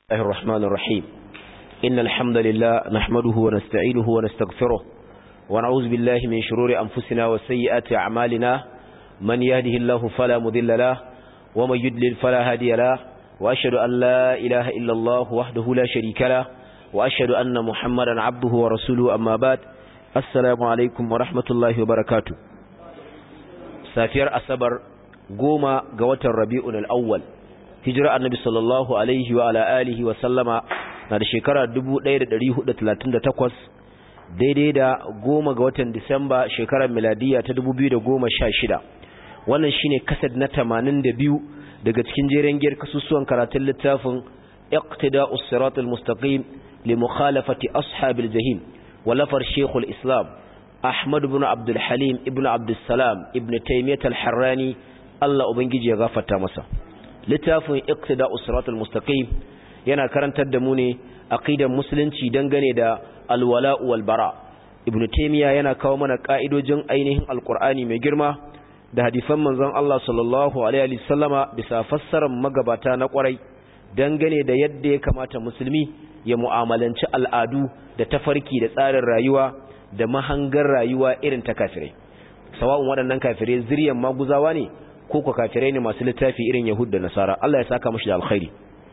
الله الرحمن الرحيم إن الحمد لله نحمده ونستعينه ونستغفره ونعوذ بالله من شرور أنفسنا وسيئات أعمالنا من يهده الله فلا مذل له ومن يدلل فلا هادي له وأشهد أن لا إله إلا الله وحده لا شريك له وأشهد أن محمدا عبده ورسوله أما بعد السلام عليكم ورحمة الله وبركاته سافير أسبر قوم قوة الربيع الأول hijira annabi sallallahu alaihi wa ala alihi wa sallama na da shekara 1438 daidai da goma ga watan Disamba shekarar miladiya ta 2016 wannan shine kasad na 82 daga cikin jeren giyar kasusuwan karatun littafin iqtida'us siratal mustaqim li mukhalafati ashabil jahim walafar shaykhul islam ahmad ibn abdul halim ibn abdul salam ibn taymiyyah al-harrani Allah ubangiji ya gafarta masa littafin iqtida usratul mustaqim yana karantar da mu ne aqidar musulunci dangane da alwala wal bara ibnu taymiya yana kawo mana ka'idojin ainihin alqur'ani mai girma da hadisan manzon Allah sallallahu alaihi wasallama bisa fassarar magabata na kwarai dangane da yadda ya kamata musulmi ya mu'amalanci al'adu da tafarki da tsarin rayuwa da mahangar rayuwa irin ta kafirai sawa'un waɗannan kafirai zuriyan maguzawa ne ko ko kafirai ne masu littafi irin Yahud da Nasara Allah ya saka mushi da alkhairi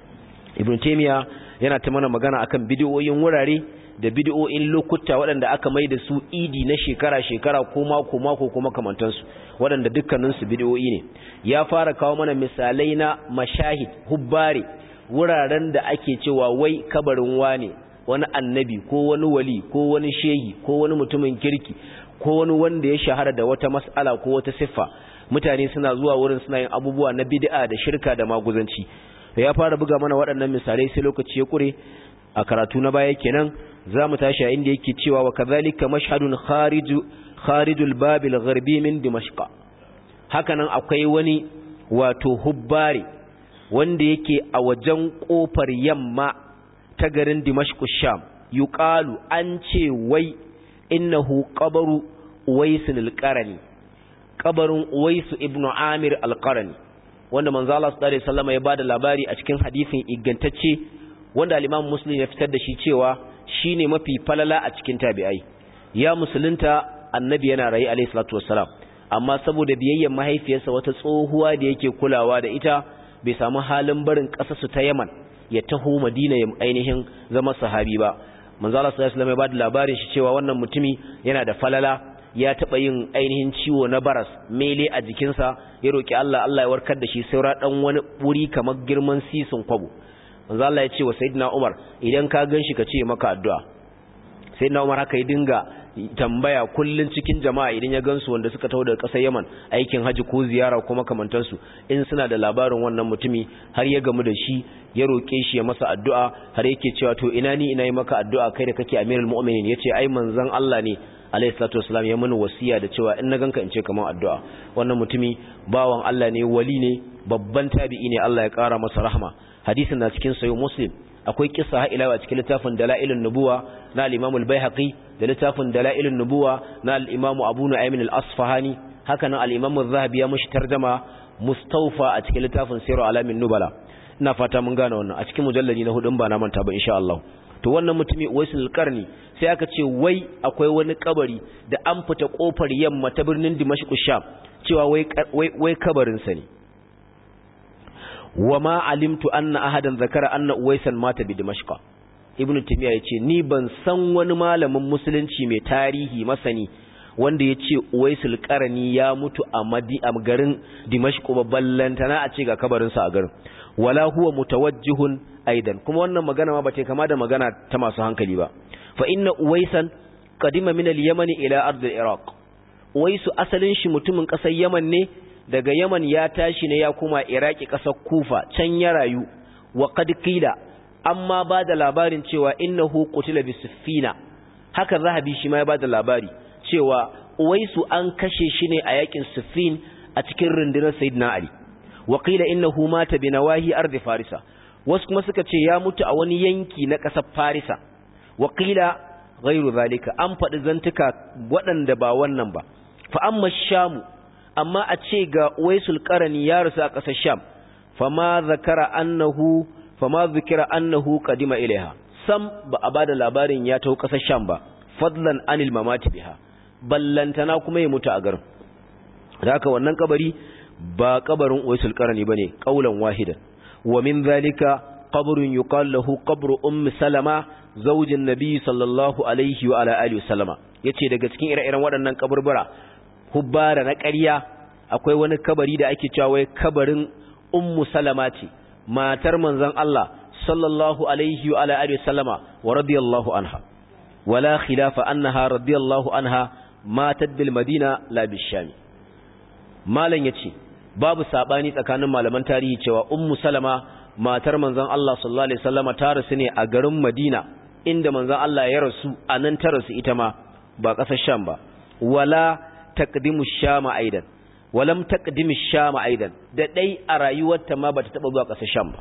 Ibn Taymiyyah yana ta mana magana akan bid'o'in wurare da bid'o'in lokuta waɗanda aka mai da su idi na shekara shekara ko mako mako kuma kamantan su waɗanda dukkanin su bid'o'i ne ya fara kawo mana misalai na mashahid hubbare wuraren da ake cewa wai kabarin wane wani annabi ko wani wali ko wani shehi ko wani mutumin kirki ko wani wanda ya shahara da wata mas'ala ko wata siffa mutane suna zuwa wurin suna yin abubuwa na bid'a da shirka da maguzanci ya fara buga mana waɗannan misalai sai lokaci ya kure a karatu na baya kenan zamu tashi a inda yake cewa wa kadhalika mashhadun khariju kharijul babil gharbi min dimashq hakanan akwai wani wato hubbari wanda yake a wajen kofar yamma ta garin dimashq sham yuqalu an ce wai innahu qabru uwaisul alqarani kabarin Uwaisu ibn Amir al-Qarni wanda manzo Allah sallallahu alaihi wasallam ya bada labari a cikin hadisin igantacce wanda al-Imam Muslim ya fitar da shi cewa shine mafi falala a cikin tabi'ai ya musulunta annabi yana rayi alaihi salatu wassalam amma saboda biyayyen mahaifiyarsa wata tsohuwa da yake kulawa da ita bai samu halin barin ƙasarsu ta Yaman ya taho Madina ya ainihin zama sahabi ba manzo Allah sallallahu alaihi wasallam ya bada labarin shi cewa wannan mutumi yana da falala ya taɓa yin ainihin ciwo na baras mele a jikinsa ya roƙi Allah Allah ya warkar da shi saura ɗan wani wuri kamar girman sisin kwabo manzo Allah ya ce wa sayyidina Umar idan ka ganshi ka ce maka addu'a sayyidina Umar haka ya dinga tambaya kullun cikin jama'a idan ya gansu wanda suka taho daga ƙasar Yaman aikin haji ko ziyara ko makamantansu in suna da labarin wannan mutumi har ya gamu da shi ya roƙe shi ya masa addu'a har yake cewa to ina ni ina yi maka addu'a kai da kake amirul mu'minin yace ai manzon Allah ne alayhi salatu wasalam ya mini wasiya da cewa in na ganka in ce kamar addu'a wannan mutumi bawan Allah ne wali ne babban tabi'i ne Allah ya kara masa rahma hadisin na cikin sahih muslim akwai kissa ha ila cikin littafin dalailun nubuwa na al-imam al-baihaqi da littafin dalailun nubuwa na al-imam abu nu'aym al-asfahani haka nan al-imam az-zahabi ya mushi tarjuma mustawfa a cikin littafin sirru alamin nubala ina fata mun gane wannan a cikin mujalladi na hudun ba na manta ba insha Allah to wannan mutumi waisul qarni sai aka ce wai akwai wani kabari da an fita kofar yamma ta birnin dimashq sham cewa wai wai kabarin sa ne wama alimtu anna ahadan zakara anna uwaisan mata bi dimashq ibnu timiya yace ni ban san wani malamin musulunci mai tarihi masani wanda yace uwaisul qarni ya mutu a madi a garin dimashq ba ballantana a ce ga kabarin sa a garin wala huwa mutawajjihun aidan kuma wannan magana ma bace kama da magana ta masu hankali ba fa inna uwaisan qadima min al-yaman ila ard al-iraq uwaisu asalin shi mutumin kasar yaman ne daga yaman ya tashi ne ya kuma iraki kasar kufa can ya rayu wa qad qila amma ba da labarin cewa innahu qutila bi siffina haka zahabi shi ma ya ba da labari cewa uwaisu an kashe shi ne a yakin siffin a cikin rundunar sayyidina ali wa qila innahu mata bi nawahi ard farisa wasu kuma suka ce ya mutu a wani yanki na ƙasar farisa wakila ghairu zalika an faɗi zantuka waɗanda ba wannan ba fa amma shamu amma a ce ga waisul qarani ya rasu a ƙasar sham fama zakara annahu fama zikira annahu qadima ilaiha sam ba a bada labarin ya taho kasar sham ba fadlan anil mamati biha ballantana kuma ya mutu a garin haka wannan kabari ba kabarin uwaisul qarani bane qaulan wahidan wa min zalika qabrun yuqal lahu qabru ummi salama zaujin nabi sallallahu alaihi wa ala alihi wasallama yace daga cikin ire-iren waɗannan kaburbura hubbara na ƙarya akwai wani kabari da ake cewa wai kabarin ummu salama ce matar manzon Allah sallallahu alaihi wa ala alihi wasallama wa radiyallahu anha wala khilafa annaha radiyallahu anha matat bil madina la bishami malan yace babu sabani tsakanin malaman tarihi cewa ummu salama matar manzon Allah sallallahu alaihi wasallama ta rasu ne a garin Madina inda manzon Allah ya rasu anan ta rasu ita ma ba kasar Sham ba wala taqdimu Sham aidan walam taqdimu Sham aidan da dai a rayuwarta ma bata taba zuwa kasar Sham ba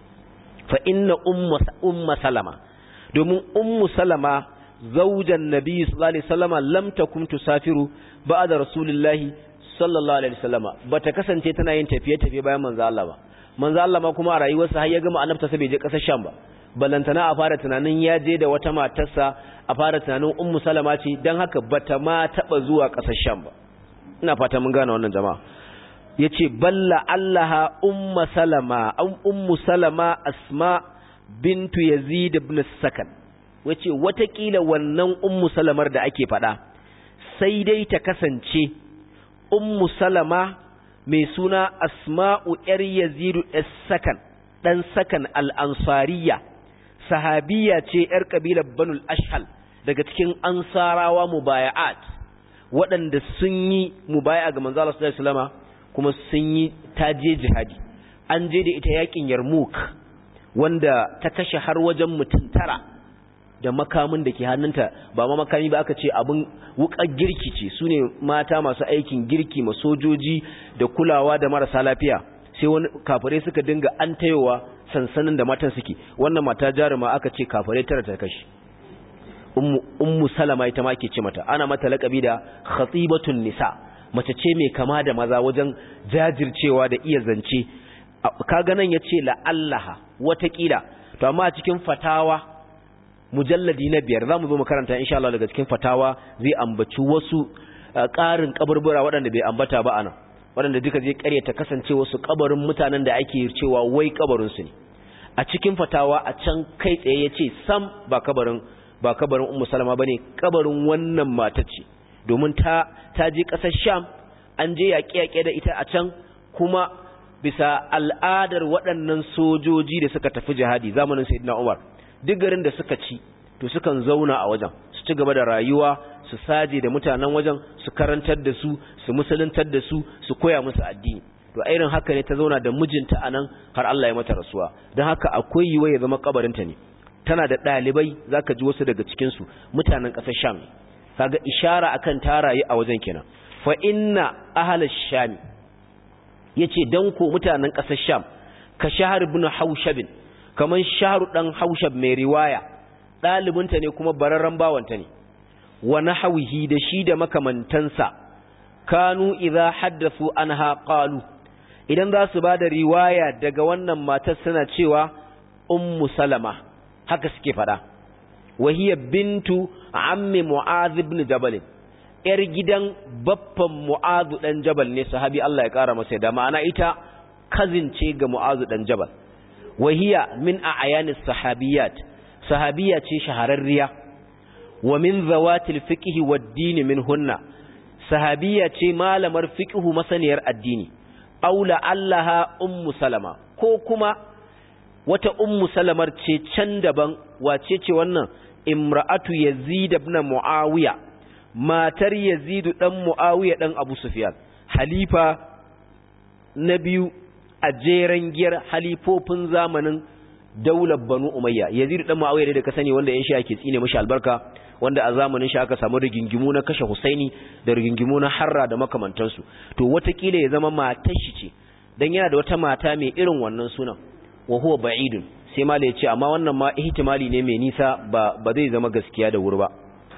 fa inna ummu ummu salama domin ummu salama zaujan nabi sallallahu alaihi wasallama lam takum tusafiru ba'da rasulillahi sallallahu alaihi wasallama bata kasance tana yin tafiye-tafiye bayan manzo Allah ba manzo Allah ma kuma a rayuwarsa har ya gama annabta sai bai je kasar Sham ba ballantana a fara tunanin ya je da wata matarsa a fara tunanin ummu salama ce dan haka bata ma taba zuwa kasar Sham ba ina fata mun gane wannan jama'a yace balla allaha ummu salama an ummu salama asma bintu yazid ibn sakan wace watakila wannan ummu salamar da ake fada sai dai ta kasance ummu salama mai suna asma'u ‘yar yazidu sakan ɗan sakan al'ansariya sahabiya ce ‘yar ƙabilar banul ashal daga cikin ansarawa mubaya'at waɗanda sun yi mubaya ga manzala su salama kuma sun yi taje jihadi an je da ita yakin yarmouk wanda ta kashe har wajen mutum tara da makamin da ke hannunta ba ma makami ba aka ce abin wukar girki ce su ne mata masu aikin girki ma sojoji da kulawa da marasa lafiya sai wani kafare suka dinga an tayowa sansanin da matan suke wannan mata jaruma aka ce kafare tara ta kashi ummu salama ita ma ke ce mata ana mata laƙabi da khatibatun nisa mace ce mai kama da maza wajen jajircewa da iya zance kaga nan yace la'allaha watakila to amma a cikin fatawa mujalladi na biyar za mu zo makaranta insha Allah daga cikin fatawa zai ambaci wasu ƙarin kaburbura waɗanda bai ambata ba anan waɗanda duka zai ƙaryata kasance wasu kabarin mutanen da ake cewa wai kabarin su ne a cikin fatawa a can kai tsaye yace sam ba kabarin ba kabarin ummu salama bane kabarin wannan mata ce domin ta ta je ƙasar sham an je yaƙe-yaƙe da ita a can kuma bisa al'adar waɗannan sojoji da suka tafi jihadi zamanin sayyidina umar duk garin da suka ci to sukan zauna a wajen su ci gaba da rayuwa su saje da mutanen wajen su karantar da su su musuluntar da su su koya musu addini to irin haka ne ta zauna da mijinta anan har Allah ya mata rasuwa don haka akwai yiwuwa ya zama kabarinta ne tana da ɗalibai zaka ji wasu daga cikin su mutanen ƙasar Sham kaga ishara akan ta rayu a wajen kenan fa inna ahlash sham yace dan ko mutanen ƙasar Sham ka shahar ibn Haushab kaman shahru dan Haushab mai riwaya dalibinta ne kuma bararran bawanta ne wa nahwihi da shi da makamantansa kanu idza haddathu anha qalu idan za su bada riwaya daga wannan matar suna cewa ummu salama haka suke fada wa hiya bintu ammi mu'adh ibn jabal yar gidan baffan mu'adh dan jabal ne sahabi Allah ya kara masa da ma'ana ita cousin ce ga mu'adh dan jabal wa hiya min a'yanis sahabiyat sahabiya ce shahararriya wa min zawatil fiqhi wad-din minhunna sahabiya ce malamar fiqhu masaniyar addini aula allaha ummu salama ko kuma wata ummu salamar ce can daban wace ce wannan imra'atu yazid ibn muawiya matar yazid dan muawiya dan abu sufyan halifa na biyu a jeren giyar halifofin zamanin daular banu umayya yazid dan muawiya da ka sani wanda yan shi ake tsine mashi albarka wanda a zamanin shi aka samu rigingimu na kashe husaini da rigingimu na harra da makamantansu to watakila ya zama matar shi ce dan yana da wata mata mai irin wannan sunan wa huwa ba'idun sai mala ya ce amma wannan ma ihtimali ne mai nisa ba ba zai zama gaskiya da wuri ba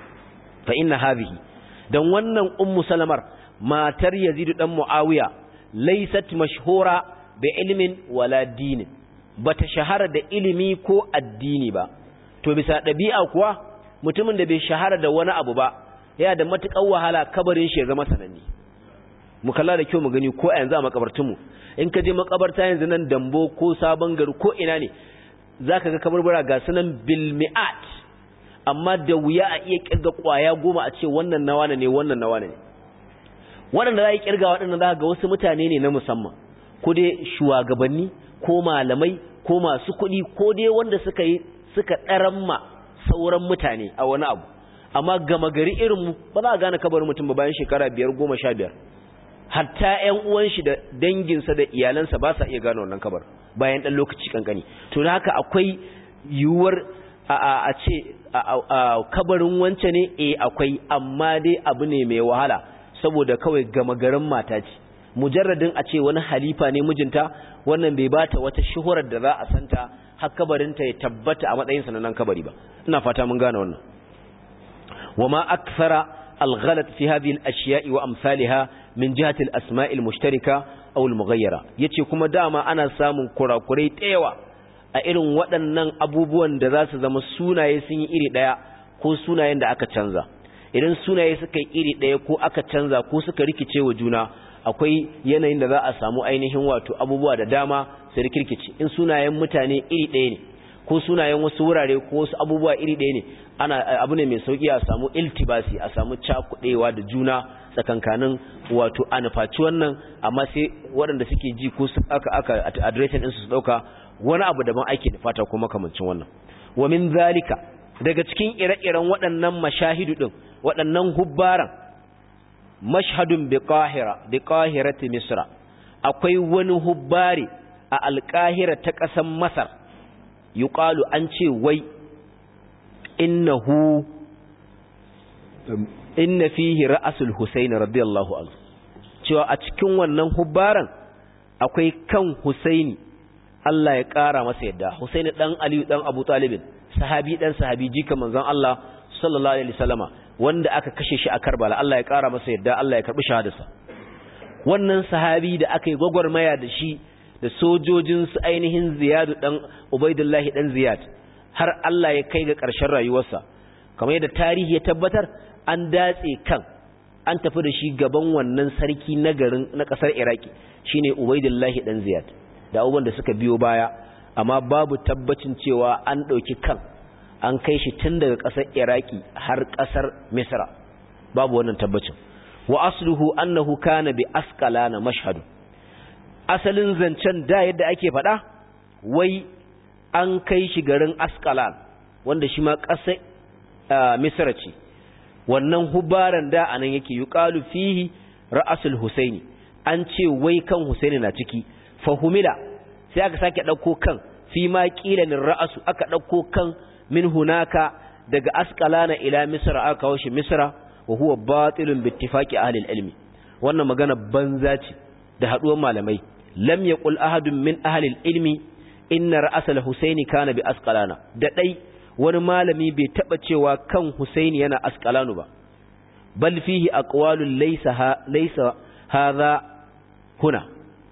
fa inna hadhihi dan wannan ummu salamar matar yazid dan muawiya laysat mashhura bi ilmin wala dinin bata shahara da ilimi ko addini ba to bisa ɗabi'a kuwa mutumin da bai shahara da wani abu ba yana da matuƙar wahala kabarin shi ya zama sananni mu kalla da kyau mu gani ko a yanzu a makabartunmu in ka je makabarta yanzu nan dambo ko sabon gari ko ina ne za ka ga kabarbara ga sunan bilmi'at amma da wuya a iya kirga kwaya goma a ce wannan nawa ne wannan nawa ne waɗanda za a yi kirga waɗanda za ga wasu mutane ne na musamman ko dai shugabanni ko malamai ko masu kuɗi ko dai wanda suka yi suka ɗaramma sauran mutane a wani abu amma gama gari irinmu ba za a gane kabarin mutum ba bayan shekara biyar goma sha biyar hatta ƴan uwan shi da danginsa da iyalansa ba sa iya gane wannan kabar bayan ɗan lokaci kankani to da haka akwai yiwuwar a ce kabarin wance ne eh akwai amma dai abu ne mai wahala saboda kawai gama garin mata ce mujarradin a ce wani halifa ne mijinta wannan bai bata wata shuhurar da za a santa har kabarinta ya tabbata a matsayin sanannen kabari ba ina fata mun gane wannan wama akthara al-ghalat fi hadhihi al-ashya'i wa amsalha min jihati al-asma' al-mushtarika aw al-mughayyara yace kuma dama ana samun kurakurai tsayawa a irin waɗannan abubuwan da za su zama sunaye sun yi iri ɗaya ko sunayen da aka canza idan sunaye suka yi iri ɗaya ko aka canza ko suka rikice wa juna akwai yanayin da za a samu ainihin wato abubuwa da dama su rikirkice in sunayen mutane iri ɗaya ne ko sunayen wasu wurare ko wasu abubuwa iri ɗaya ne ana abu ne mai sauki a samu iltibasi a samu cakuɗewa da juna tsakankanin wato a nufaci wannan amma sai waɗanda suke ji ko su aka aka adireshin ɗinsu su ɗauka wani abu daban ake da fata ko makamancin wannan wa min zalika daga cikin ire-iren waɗannan mashahidu ɗin waɗannan hubbaran mashhadun bi qahira bi qahirati misra akwai wani hubbari a alqahira ta ƙasar masar yuqalu an ce wai innahu inna fihi ra'asul husayn radiyallahu anhu cewa a cikin wannan hubbaran akwai kan husaini Allah ya ƙara masa yadda husaini dan aliyu dan abu talibin sahabi dan sahabi jika manzon Allah sallallahu alaihi wasallama wanda aka kashe shi a Karbala Allah ya ƙara masa yadda Allah ya karbi shahadarsa wannan sahabi da aka yi gwagwarmaya da shi da sojojin su ainihin Ziyad dan Ubaidullah dan Ziyad har Allah ya kai ga ƙarshen rayuwarsa kamar yadda tarihi ya tabbatar an datse kan an tafi da shi gaban wannan sarki na garin na ƙasar Iraki shine Ubaidullah dan Ziyad da abubuwan da suka biyo baya amma babu tabbacin cewa an ɗauki kan an kai shi tun daga ƙasar iraki har ƙasar misra babu wannan tabbacin wa asluhu annahu kana bi asqalana mashhadu asalin zancen da yadda ake faɗa wai an kai shi garin asqalan wanda shi ma ƙasar misra ce wannan hubaran da anan yake yuqalu fihi ra'asul husaini an ce wai kan husaini na ciki fahumila sai aka sake ɗauko kan fi ma ƙilanin ra'asu aka ɗauko kan min hunaka daga asqalana ila misra aka kawo shi misra wa huwa batilun bi ittifaqi ahli ilmi wannan magana banza ce da haduwar malamai lam yaqul ahadun min ahli ilmi inna ra'asal husaini kana bi asqalana da dai wani malami bai taba cewa kan husaini yana asqalanu ba bal fihi aqwalun laysa laysa hadha huna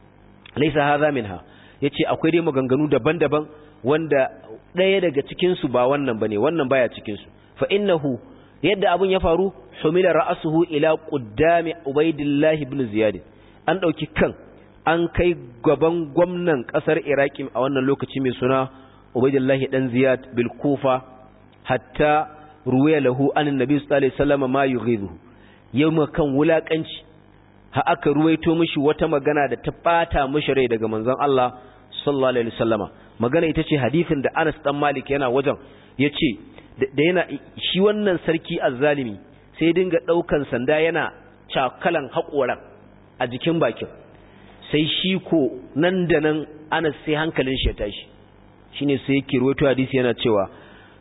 laysa hadha minha yace akwai dai maganganu daban-daban wanda ɗaya daga cikin su ba wannan bane wannan baya cikin su fa innahu yadda abun ya faru humila ra'suhu ila quddami ubaidillah ibn ziyad an dauki kan an kai gaban gwamnan kasar iraki a wannan lokaci mai suna ubaidillah dan ziyad bil kufa hatta ruwaya lahu an annabi sallallahu alaihi wasallam ma yughidu yawma kan wulakanci ha aka ruwaito mishi wata magana da ta bata mishi rai daga manzon Allah sallallahu alaihi wasallama magana ita ce hadisin da Anas dan Malik yana wajen yace da yana shi wannan sarki azzalimi sai dinga daukan sanda yana cakalan hakoran a jikin bakin sai shi ko nan da nan Anas sai hankalin shi ya tashi shine sai yake rawaito hadisi yana cewa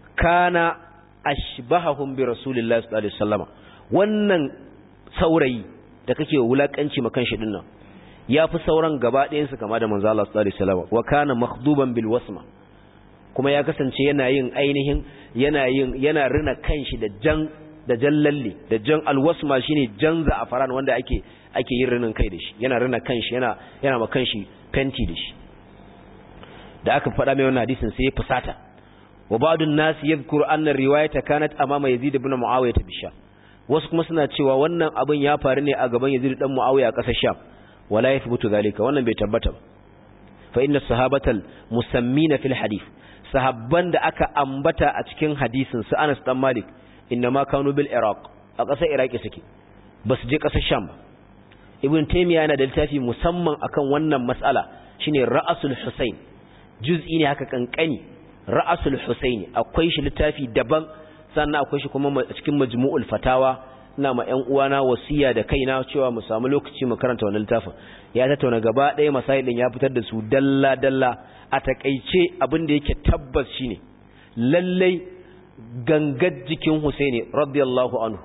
kana ashbahahum bi rasulillahi sallallahu alaihi wasallama wannan saurayi da kake wulakanci makan shi dinnan ya fi sauran gaba ɗayansu kama da manzo Allah sallallahu alaihi wasallam wa kana makhduban bil wasma kuma ya kasance yana yin ainihin yana yin yana rina kanshi da jan da jallalle da jan alwasma shine jan za'afaran wanda ake ake yin rinin kai da shi yana rina kanshi yana yana ma kanshi fenti da shi da aka faɗa mai wannan hadisin sai ya fusata wa ba'dun nas yadhkuru anna riwayata kanat amama yazid ibn muawiya bi sham wasu kuma suna cewa wannan abin ya faru ne a gaban yazid dan muawiya a ƙasar sham wala yathbutu zalika wannan bai tabbata ba fa inna sahabatal musammina fil hadith sahabban da aka ambata a cikin hadisin su Anas dan Malik inna ma kanu bil Iraq a ƙasar Iraki suke basu je ƙasar Sham ba Ibn Taymiyyah yana da littafi musamman akan wannan mas'ala shine Ra'asul Husayn juz'i ne haka kankani Ra'asul Husayn akwai shi littafi daban sannan akwai shi kuma cikin Majmu'ul Fatawa ina ma ƴan uwana wasiya da kaina cewa mu samu lokaci mu karanta wannan littafin ya tattauna gaba ɗaya masailin ya fitar da su dalla dalla a takaice abin da yake tabbas shine lallai gangar jikin Husaini radiyallahu anhu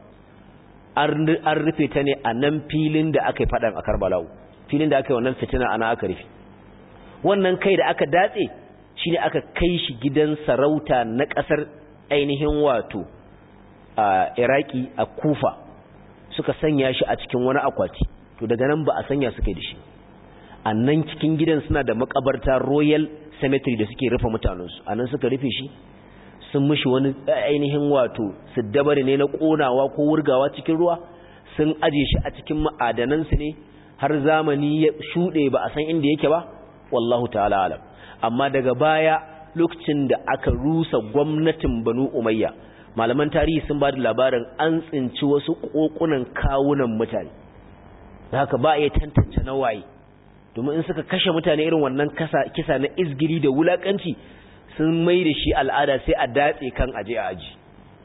an rufe ta ne a nan filin da aka yi faɗan a Karbala filin da aka yi wannan fitina ana aka rufe wannan kai da aka datse shine aka kai shi gidan sarauta na ƙasar ainihin wato a Iraki a Kufa suka sanya shi a cikin wani akwati to daga nan ba a sanya suka yi da shi a nan cikin gidan suna da makabarta royal cemetery da suke rufe mutanensu a nan suka rufe shi sun mishi wani ainihin wato siddabari ne na konawa ko wurgawa cikin ruwa sun aje shi a cikin ma'adanansu ne har zamani ya shuɗe ba a san inda yake ba wallahu ta'ala alam amma daga baya lokacin da aka rusa gwamnatin banu umayya malaman tarihi sun ba da labarin an tsinci wasu kokunan kawunan mutane haka ba a iya tantance na waye domin in suka kashe mutane irin wannan kisa na izgiri da wulakanci sun mai da shi al'ada sai a datse kan aje a aji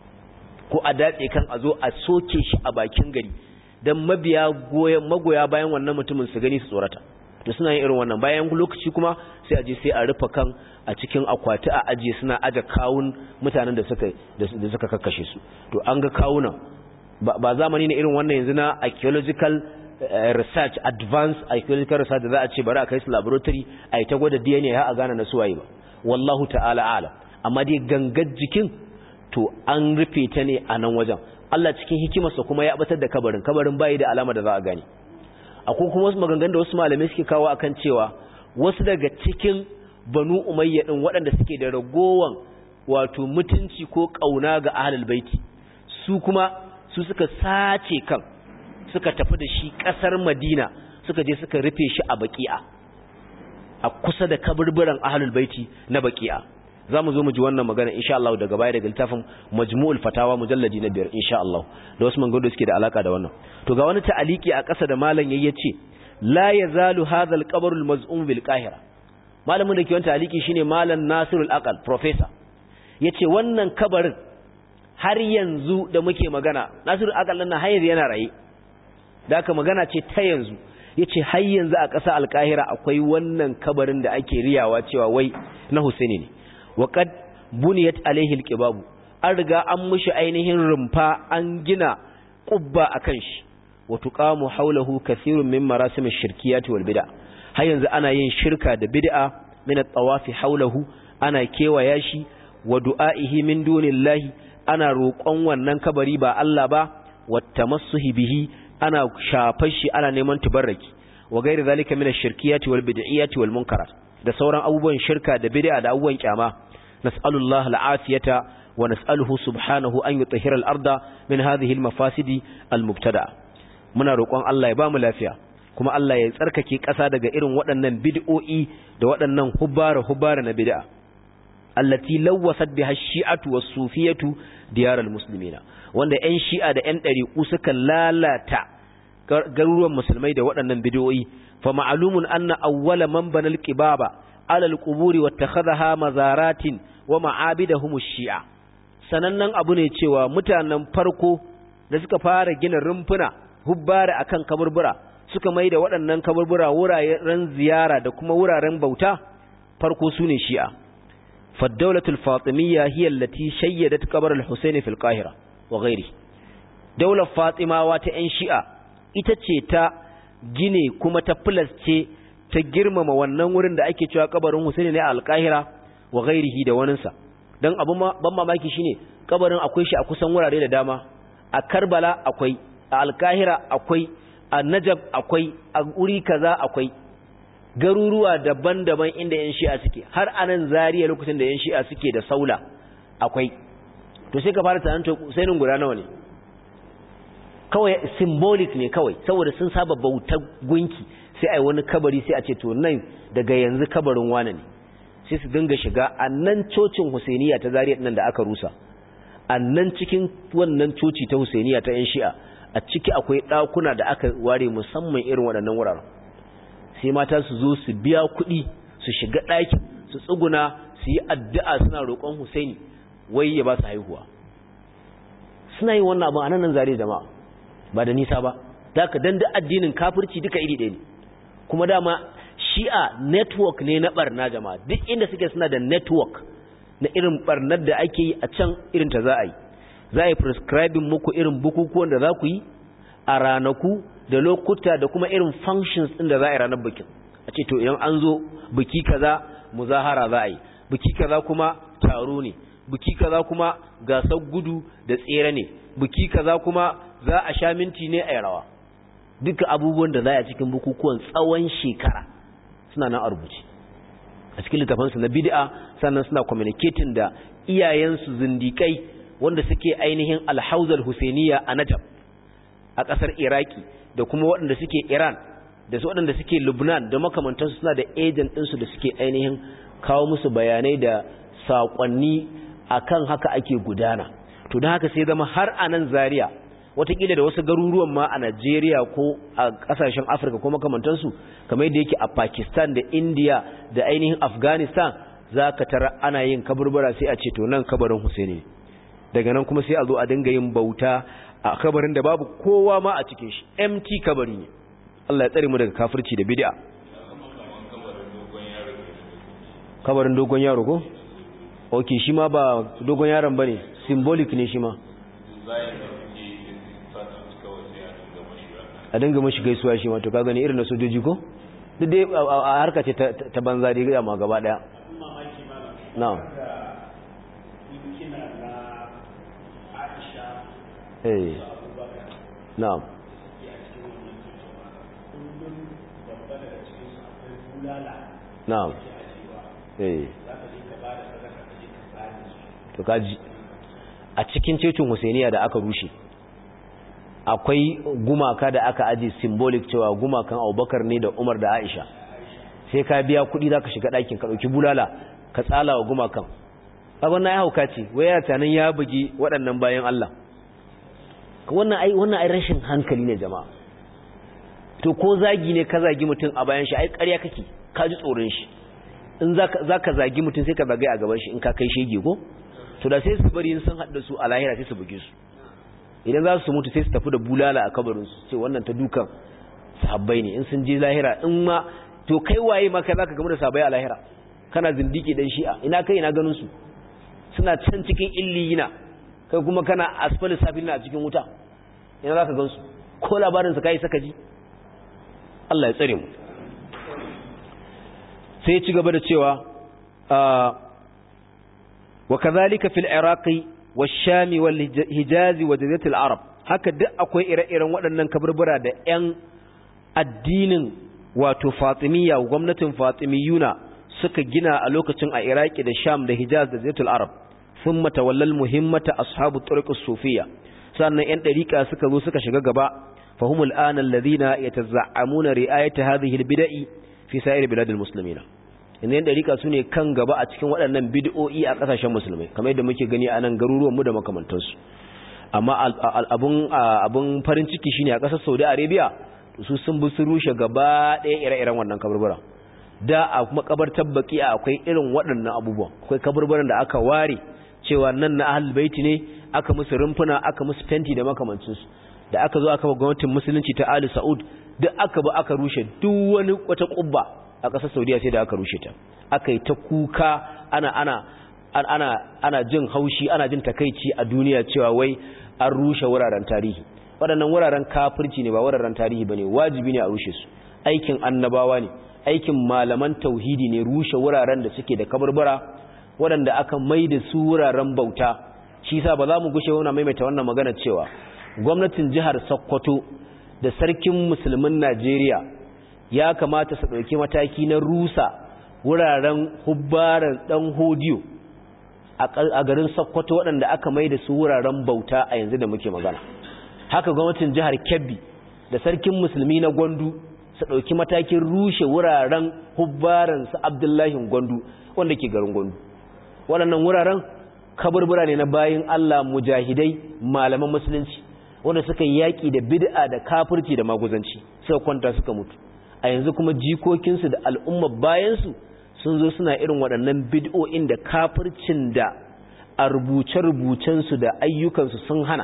ko a datse kan a zo a soke shi a bakin gari don mabiya magoya bayan wannan mutumin su gani su tsorata to suna yin irin wannan bayan lokaci kuma sai aje sai a rufe kan a cikin akwati a aje suna aje kawun mutanen da suka da suka kakkashe su to an ga kawunan ba zamani ne irin wannan yanzu na archaeological research advanced archaeological research da za a ce bari a kai su laboratory a yi ta gwada DNA har a gane na suwaye ba wallahu ta'ala alam amma dai gangar jikin to an rufe ta ne a nan wajen Allah cikin hikimarsa kuma ya batar da kabarin kabarin bayi da alama da za a gane akwai kuma wasu maganganun da wasu malamai suke kawo akan cewa wasu daga cikin banu umayya din waɗanda suke da ragowan wato mutunci ko kauna ga ahlul baiti su kuma su suka sace kan suka tafi da shi ƙasar madina suka je suka rufe shi a baki'a a kusa da kaburburan ahlul baiti na baki'a za mu zo mu ji wannan magana insha Allah daga baya daga littafin majmu'ul fatawa mujalladi na biyar insha Allah da wasu maganganu suke da alaka da wannan to ga wani ta'aliki a ƙasa da malam yayi yace la yazalu hadha al-qabr al-maz'um bil qahira malamin da ke wannan ta'aliki shine malam Nasirul Aqal professor yace wannan kabarin har yanzu da muke magana Nasirul Aqal nan har yanzu yana raye da aka magana ce ta yanzu yace har yanzu a ƙasa al-qahira akwai wannan kabarin da ake riyawa cewa wai na Husaini ne waƙad buniyat alaihi alqibabu an riga an mushi ainihin rumfa an gina qubba akan shi wa tuqamu hawlahu kathirun min marasim ash-shirkiyat wal bid'a har yanzu ana yin shirka da bid'a min at-tawafi hawlahu ana kewaya shi wa du'a'ihi min dunillahi ana roƙon wannan kabari ba Allah ba wa tamassuhi bihi ana shafar shi ana neman tubarraki wa gairi zalika min ash-shirkiyat wal bid'iyat wal munkarat da sauran abubuwan shirka da bid'a da abubuwan kyama nas'alullahi al'afiyata wa nas'aluhu subhanahu an yutahhira al-arda min hadhihi al-mafasidi al-mubtada muna roƙon Allah ya ba mu lafiya kuma Allah ya tsarkake ƙasa daga irin waɗannan bid'o'i da waɗannan hubbara hubbara na bid'a allati lawwasat biha ash-shi'atu was-sufiyatu diyar al-muslimina wanda ƴan shi'a da ƴan ɗariƙu suka lalata garuruwan musulmai da waɗannan bid'o'i fa ma'lumun anna awwala man bana al-qibaba ala al-quburi wattakhadha mazaratin wa ma'abidahum ash-shi'a sanannen abu ne cewa mutanen farko da suka fara gina rumfuna hubbara akan kaburbura suka mai da waɗannan kaburbura wuraren ziyara da kuma wuraren bauta farko sune shi'a فالدولة الفاطمية هي التي شيدت قبر الحسين في القاهرة وغيره دولة فاطمة واتئن شيئة itace gine kuma ta ce ta girmama wannan wurin da ake cewa kabarin Husaini ne a Alkahira wa ghairihi da waninsa dan abun ban mamaki shine kabarin akwai shi a kusan wurare da dama a Karbala akwai a Alkahira akwai a Najab akwai a uri kaza akwai garuruwa daban-daban inda yan shi'a suke har anan zariya lokacin da yan shi'a suke da saula akwai to sai ka fara tunanin to Husainin guda nawa ne kawai symbolic ne kawai saboda sun saba bautar gunki sai ai wani kabari sai a ce to nan daga yanzu kabarin wane ne sai su dinga shiga a nan cocin Husainiya ta zariya nan da aka rusa a nan cikin wannan coci ta Husainiya ta yan shi'a a ciki akwai ɗakuna da aka ware musamman irin waɗannan wuraren sai mata su zo su biya kuɗi su shiga ɗakin su tsuguna su yi addu'a suna roƙon Husaini wai ya ba su haihuwa suna yin wannan abin a nan zare jama'a ba da nisa ba da ka danda addinin kafirci duka iri ɗaya ne kuma dama shi'a network ne na barna jama'a duk inda suke suna da network na irin barnar da ake yi a can irin ta za a yi za a yi prescribing muku irin bukukuwan da za ku yi a ranaku da lokuta da kuma irin functions ɗin da za a yi ranar bikin a ce to idan an zo biki kaza muzahara za a yi biki kaza kuma taro ne biki kaza kuma gasar gudu da tsere ne biki kaza kuma za a sha minti ne a rawa duka abubuwan da za a cikin bukukuwan tsawon shekara suna nan a rubuce a cikin littafansu na bid'a sannan suna communicating da iyayensu zindikai wanda suke ainihin alhauzar husainiya a najab a ƙasar iraki da kuma waɗanda suke iran da su waɗanda suke lubnan da makamantansu suna da agent ɗinsu da suke ainihin kawo musu bayanai da saƙonni akan haka ake gudana to don haka sai zama har a nan zaria watakila da wasu garuruwan ma a Najeriya ko a kasashen Afirka ko makamantansu kamar yadda yake a Pakistan da India da ainihin Afghanistan za ka tara ana yin kaburbura sai a ce to nan kabarin Husaini daga nan kuma sai a zo a dinga yin bauta a kabarin da babu kowa ma a cikin shi empty kabari ne Allah ya tsare mu daga kafirci da bid'a kabarin dogon yaro ko okay shi ma ba dogon yaron bane symbolic ne shi ma a dinga mashi gaisuwa shi ma to ka gani irin na sojoji ko duk dai a harka ce ta banza dai ga ma gaba daya na'am eh na'am na'am eh to kaji a cikin cecin Husainiya da aka rushe akwai gumaka da aka aji symbolic cewa gumakan abubakar ne da umar da aisha sai ka biya kudi za ka shiga ɗakin ka ɗauki bulala ka tsala wa gumakan abin na ya hauka ce waya tanan ya bugi waɗannan bayan Allah wannan ai wannan ai rashin hankali ne jama'a to ko zagi ne ka zagi mutum a bayan shi ai ƙarya kake ka ji tsoron shi in za ka zagi mutum sai ka zagaye a gaban shi in ka kai shege ko to da sai su bari in sun haɗa su a lahira sai su buge su idan za su mutu sai su tafi da bulala a kabarinsu ce wannan ta dukan sahabbai ne in sun je lahira in ma to kai waye ma kai zaka gamu da sahabbai a lahira kana zindiki dan shi'a ina kai ina ganin su suna can cikin illiyina kai kuma kana asfali safilina a cikin wuta ina zaka gan su ko labarin su kai saka ji Allah ya tsare mu sai ya ci gaba da cewa wa kadhalika fil iraqi والشام والحجاز وجزيرة العرب haka duk akwai ire-iren waɗannan kaburbura da 'yan addinin wato fatimiyya gwamnatin fatimiyuna suka gina a lokacin a iraki da sham da hijaz da zaitul arab sun matawallal muhimmata ashabu turqus sufiya sannan 'yan ɗariƙa suka zo suka shiga gaba fahimul ana alladhina yatazammuna ri'ayata hadhihi albid'i fi sa'ir biladil muslimina inda yan dariƙa su ne kan gaba a cikin waɗannan bid'o'i a ƙasashen musulmai kamar yadda muke gani a nan garuruwanmu da makamantansu amma abun farin ciki shine a ƙasar saudi arabia su sun bi su rushe gaba ɗaya ire-iren wannan kaburbura da a kuma kabartar baki akwai irin waɗannan abubuwan akwai kaburburan da aka ware cewa nan na ahlul baiti ne aka musu rumfuna aka musu fenti da makamancinsu da aka zo aka ba gwamnatin musulunci ta ali saud duk aka ba aka rushe duk wani wata kubba a ƙasar saudiya sai da aka rushe ta aka yi ta kuka ana ana ana ana jin haushi ana jin takaici a duniya cewa wai an rushe wuraren tarihi waɗannan wuraren kafirci ne ba wuraren tarihi bane wajibi ne a rushe su aikin annabawa ne aikin malaman tauhidi ne rushe wuraren da suke da kabarbara waɗanda aka mai da su wuraren bauta shi yasa ba za mu gushe wannan maimaita wannan magana cewa gwamnatin jihar Sokoto da sarkin musulmin Najeriya ya kamata su ɗauki mataki na rusa wuraren hubbaran ɗan hodiyo a garin sokoto waɗanda aka mai da su wuraren bauta a yanzu da muke magana haka gwamnatin jihar kebbi da sarkin musulmi na gwandu su ɗauki matakin rushe wuraren hubbaran su abdullahi gwandu wanda ke garin gwandu waɗannan wuraren kaburbura ne na bayin allah mujahidai malaman musulunci wanda suka yi yaƙi da bid'a da kafirci da maguzanci suka kwanta suka mutu a yanzu kuma jikokinsu da al'umma bayansu sun zo suna irin waɗannan bid'o'in da kafircin da a rubuce-rubucensu da ayyukansu sun hana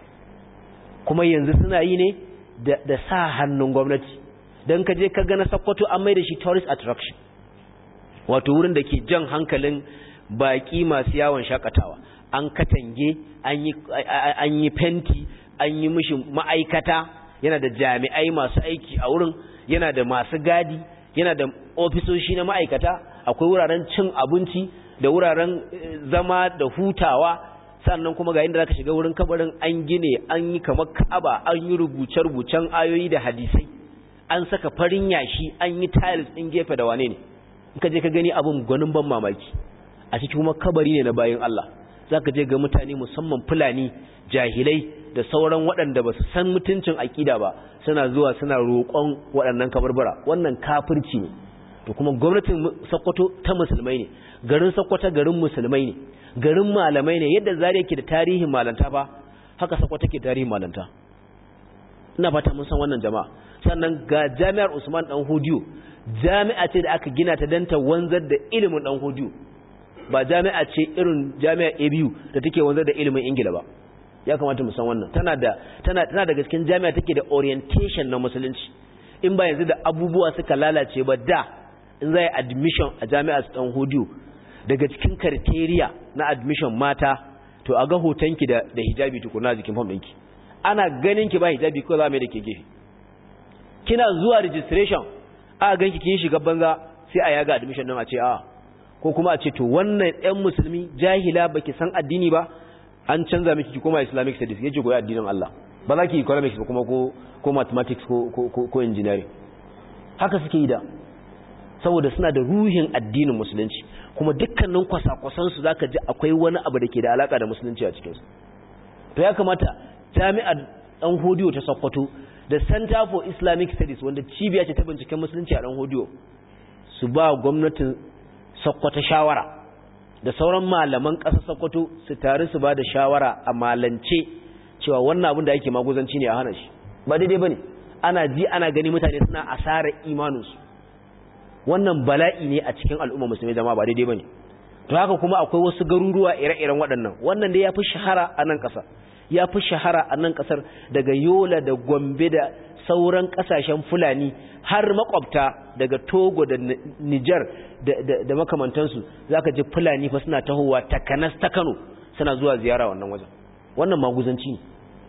kuma yanzu suna yi ne da sa hannun gwamnati don ka je ka gana sakwato an mai da shi tourist attraction wato wurin da ke jan hankalin baƙi masu yawon shakatawa an katange an yi fenti an yi mishi ma'aikata yana da jami'ai masu aiki a wurin yana da masu gadi yana da ofisoshi na ma'aikata akwai wuraren cin abinci da wuraren zama da hutawa sannan kuma ga inda zaka shiga wurin kabarin an gine an yi kamar ka'aba an yi rubuce-rubucen ayoyi da hadisai an saka farin yashi an yi tiles din gefe da wane ne in ka je ka gani abin gwanin ban mamaki a cikin kuma kabari ne na bayan Allah zaka je ga mutane musamman fulani jahilai da sauran waɗanda ba su san mutuncin aƙida ba suna zuwa suna roƙon waɗannan kabarbara wannan kafirci ne to kuma gwamnatin Sokoto ta musulmai ne garin Sokoto garin musulmai ne garin malamai ne yadda zare yake da tarihin malanta ba haka Sokoto ke tarihin malanta ina fata mun san wannan jama'a sannan ga Jami'ar Usman Dan Hodiyo jami'a ce da aka gina ta dan ta wanzar da ilimin Dan Hodiyo ba jami'a ce irin jami'ar ABU da take wanzar da ilimin Ingila ba ya kamata mu san wannan tana da tana tana daga cikin jami'a take da orientation na musulunci in ba yanzu da abubuwa suka lalace ba da in zai admission a jami'ar Dan Hodiyo daga cikin criteria na admission mata to a ga hotonki da da hijabi tukuna jikin form ɗinki ana ganin ki ba hijabi ko za mai da ke gefe kina zuwa registration a ganki kin shiga banza sai a yaga admission din a ce a ko kuma a ce to wannan ɗan musulmi jahila baki san addini ba an canza miki ki koma islamic studies yace koyi addinin Allah ba za ki economics ba kuma ko ko mathematics ko ko ko engineering haka suke yi da saboda suna da ruhin addinin musulunci kuma dukkanin kwasa-kwasan su zaka ji akwai wani abu da ke da alaka da musulunci a cikin su to ya kamata jami'ar dan hodiyo ta Sokoto da Center for Islamic Studies wanda cibiya ce ta binciken musulunci a dan hodiyo su ba gwamnatin Sokoto shawara da sauran malaman ƙasar Sokoto su tare su ba da shawara a malance cewa wannan abin da yake maguzanci ne a hana shi ba daidai bane ana ji ana gani mutane suna asarar imaninsu wannan bala'i ne a cikin al'umma musulmi zama ba daidai bane to haka kuma akwai wasu garuruwa ire-iren waɗannan wannan dai yafi shahara a nan ƙasa yafi shahara a nan ƙasar daga Yola da Gombe da sauran ƙasashen Fulani har makwabta daga Togo da Niger da makamantansu zaka ji Fulani fa suna tahowa takanas ta Kano suna zuwa ziyara wannan wajen wannan maguzanci ne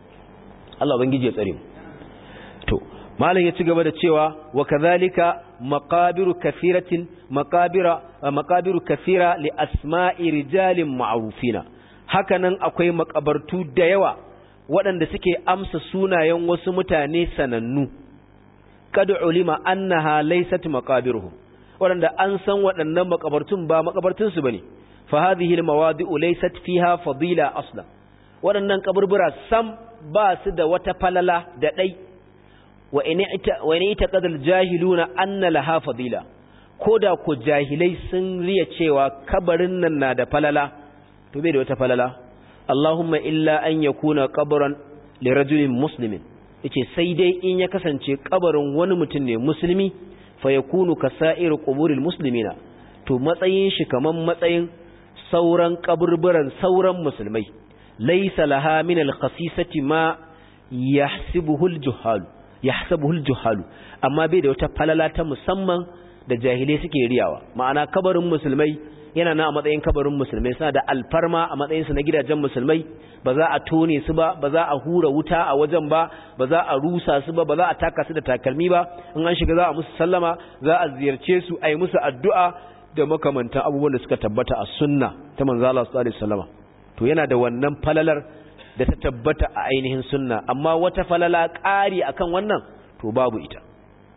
Allah ubangiji ya tsare mu to malam ya ci gaba da cewa wa kadhalika maqabiru kathiratin maqabira maqabiru kathira li asma'i rijalin ma'rufina hakanan akwai makabartu da yawa waɗanda suke amsa sunayen wasu mutane sanannu kad ulima annaha laysat maqabiruhum waɗanda an san waɗannan makabartun ba makabartun su bane fa hadhihi almawadi'u laysat fiha fadila asla waɗannan kaburbura sam ba su da wata falala da dai wa in ita qadal jahiluna anna laha fadila koda ko jahilai sun riya cewa kabarin nan na da falala to bai da wata falala Allahumma illa an yakuna qabran li rajulin muslimin yace sai dai in ya kasance kabarin wani mutum ne musulmi fa yakunu kasa'ir quburil muslimina to matsayin shi kaman matsayin sauran kaburburan sauran musulmai laysa laha min al-khasisati ma yahsibuhu al-juhal yahsabuhu al-juhal amma bai da wata falala ta musamman da jahilai suke riyawa ma'ana kabarin musulmai yana na a matsayin kabarin musulmai suna da alfarma a matsayinsu na gidajen musulmai ba za a tone su ba ba za a hura wuta a wajen ba ba za a rusa su ba ba za a taka su da takalmi ba in an shiga za a musu sallama za a ziyarce su a yi musu addu'a da makamantan abubuwan da suka tabbata a sunna ta manzo Allah sallallahu alaihi wasallama to yana da wannan falalar da ta tabbata a ainihin sunna amma wata falala ƙari akan wannan to babu ita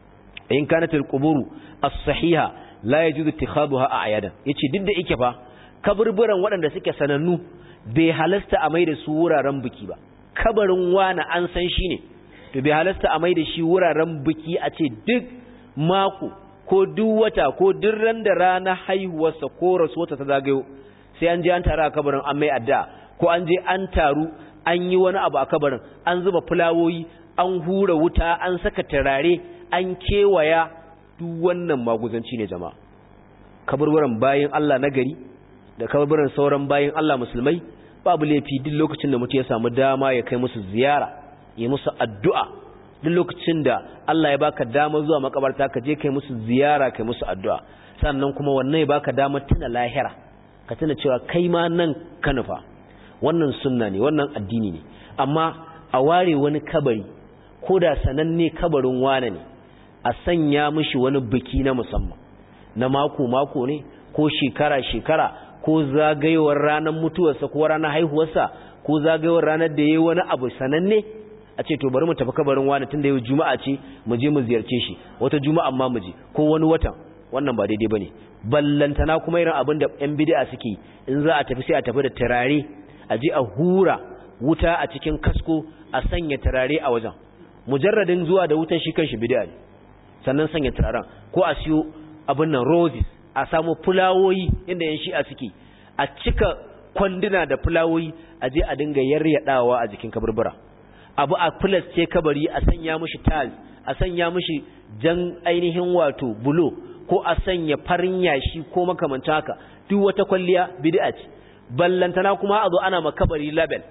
in kanat al-quburu as-sahiha la yajuzu ittikhaduha a'yadan yace duk da yake fa kaburburan waɗanda suke sanannu bai halasta a mai da su wuraren biki ba kabarin wani an san shi ne to bai halasta a mai da shi wuraren biki a ce duk mako ko duk wata ko duk ran da rana haihuwarsa ko rasuwarsa ta zagayo sai an je an taru a kabarin an mai addu'a ko an je an taru an yi wani abu a kabarin an zuba fulawoyi an hura wuta an saka turare an kewaya duk wannan maguzanci ne jama'a kaburburan bayin Allah na gari da kaburburan sauran bayin Allah musulmai babu laifi duk lokacin da mutum ya samu dama ya kai musu ziyara ya musu addu'a duk lokacin da Allah ya baka dama zuwa makabarta ka je kai musu ziyara kai musu addu'a sannan kuma wannan ya baka dama tuna lahira ka tuna cewa kai ma nan ka nufa wannan sunna ne wannan addini ne amma a ware wani kabari ko da sananne kabarin wane ne a sanya mishi wani biki na musamman na mako mako ne ko shekara shekara ko zagayewar ranar mutuwarsa ko ranar haihuwarsa ko zagayewar ranar da yayi wani abu sananne a ce to bari mu tafi kabarin wani tunda yau juma'a ce mu je mu ziyarce shi wata juma'a ma mu je ko wani watan wannan ba daidai bane ballantana kuma irin abin da yan bid'a suke in za a tafi sai a tafi da turare a je a hura wuta a cikin kasko a sanya turare a wajen mujarradin zuwa da wutan shi kanshi bid'a ne sannan sanya turaren ko a siyo abin nan roses a samu fulawoyi inda yan shi'a suke a cika kwanduna da fulawoyi a je a dinga yaryadawa a jikin kaburbura abu a ce kabari a sanya mishi tiles a sanya mishi jan ainihin wato bulo ko a sanya farin yashi ko makamancin haka duk wata kwalliya bid'a ce ballantana kuma a zo ana ma kabari label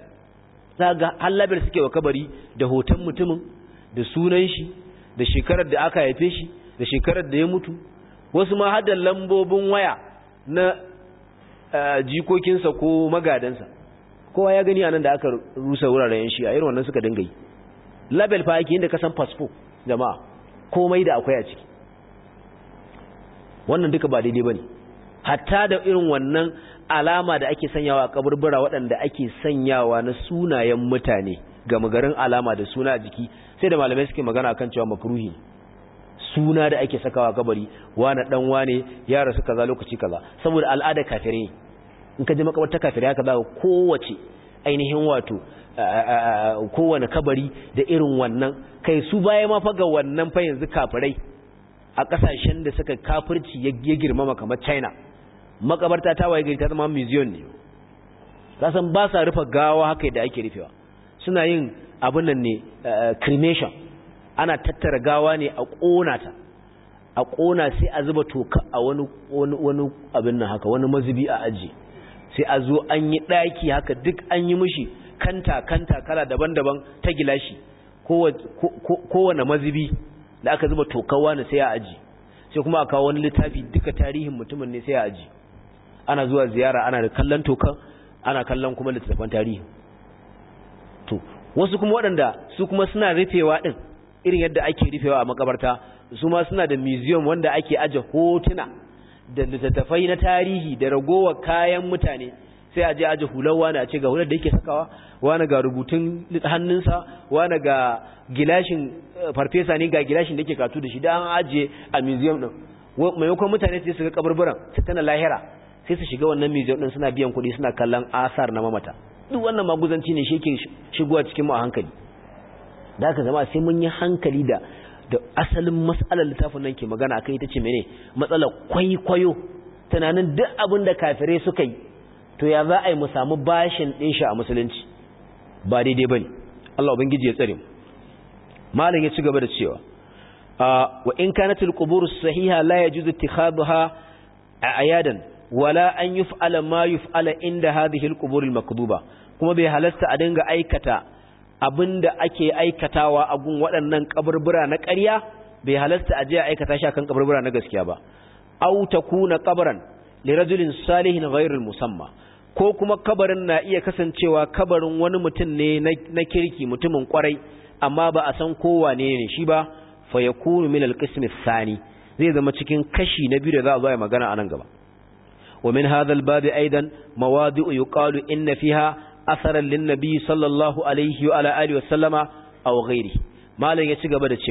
ga har label suke wa kabari da hoton mutumin da sunan shi da shekarar da aka haife shi da shekarar da ya mutu wasu ma hada lambobin waya na jikokinsa ko magadansa kowa ya gani anan da aka rusa wuraren yan shi a irin wannan suka dinga yi label fa yake inda ka san fasfo jama'a komai da akwai a ciki wannan duka ba daidai bane hatta da irin wannan alama da ake sanyawa a kaburbura waɗanda ake sanyawa na sunayen mutane ga magarin alama da suna a jiki sai da malamai suke magana akan cewa makruhi suna da ake sakawa kabari wani dan wane ya rasu kaza lokaci kaza saboda al'ada kafirai in ka je makabarta kafirai haka za kowace ainihin wato kowane kabari da irin wannan kai su baya ma fa ga wannan fa yanzu kafirai a kasashen da suka kafirci ya girmama kamar China makabarta ta waye gari ta zama museum ne kasan ba sa rufe gawa haka da ake rufewa suna yin abin nan ne cremation ana tattara gawa ne a ƙona ta a ƙona sai a zuba toka a wani wani abin nan haka wani mazubi a aji sai a zo an yi ɗaki haka duk an yi mishi kanta kanta kala daban-daban ta gilashi kowane mazubi da aka zuba tokawa ne sai a aji sai kuma a kawo wani littafi duka tarihin mutumin ne sai a aji ana zuwa ziyara ana da kallon tokan ana kallon kuma littattafan tarihi to wasu kuma waɗanda su kuma suna rufewa ɗin irin yadda ake rufewa a makabarta su ma suna da museum wanda ake aje hotuna da littattafai na tarihi da ragowar kayan mutane sai a je aje hular wani a ce ga hular da yake sakawa wani ga rubutun hannunsa wani ga gilashin farfesa ne ga gilashin da yake katu da shi da an ajiye a museum din maimakon mutane sai su ga kaburburan su tana lahira sai su shiga wannan museum din suna biyan kuɗi suna kallon asar na mamata duk wannan maguzanci ne shi yake shigowa cikin mu a hankali da haka zama sai mun yi hankali da da asalin matsalar littafin nan ke magana akai ita ce mene matsalar kwaikwayo tunanin duk abin da kafirai suka yi to ya za a yi mu samu bashin ɗin shi a musulunci ba daidai ba ne Allah ubangiji ya tsare mu malam ya ci gaba da cewa wa in kanat al-qubur sahiha la yajuzu ittikhadha ayadan wala an yuf'ala ma yuf'ala inda hadhihi al-qubur al-makduba kuma bai halasta a dinga aikata abinda ake aikatawa a gun waɗannan kaburbura na ƙarya bai halasta a je a aikata shi akan kaburbura na gaskiya ba aw takuna qabran li rajulin salihin ghayr al-musamma ko kuma kabarin na iya kasancewa kabarin wani mutum ne na kirki mutumin kwarai amma ba a san kowa ne ne shi ba fa yakunu min al-qism ath-thani zai zama cikin kashi na biyu da za a zo a magana anan gaba wa min hadha al-bab aidan mawadi'u yuqalu inna fiha asaran lin-nabi sallallahu alaihi wa ala alihi wa sallama aw ghairi malam ya ci gaba da cewa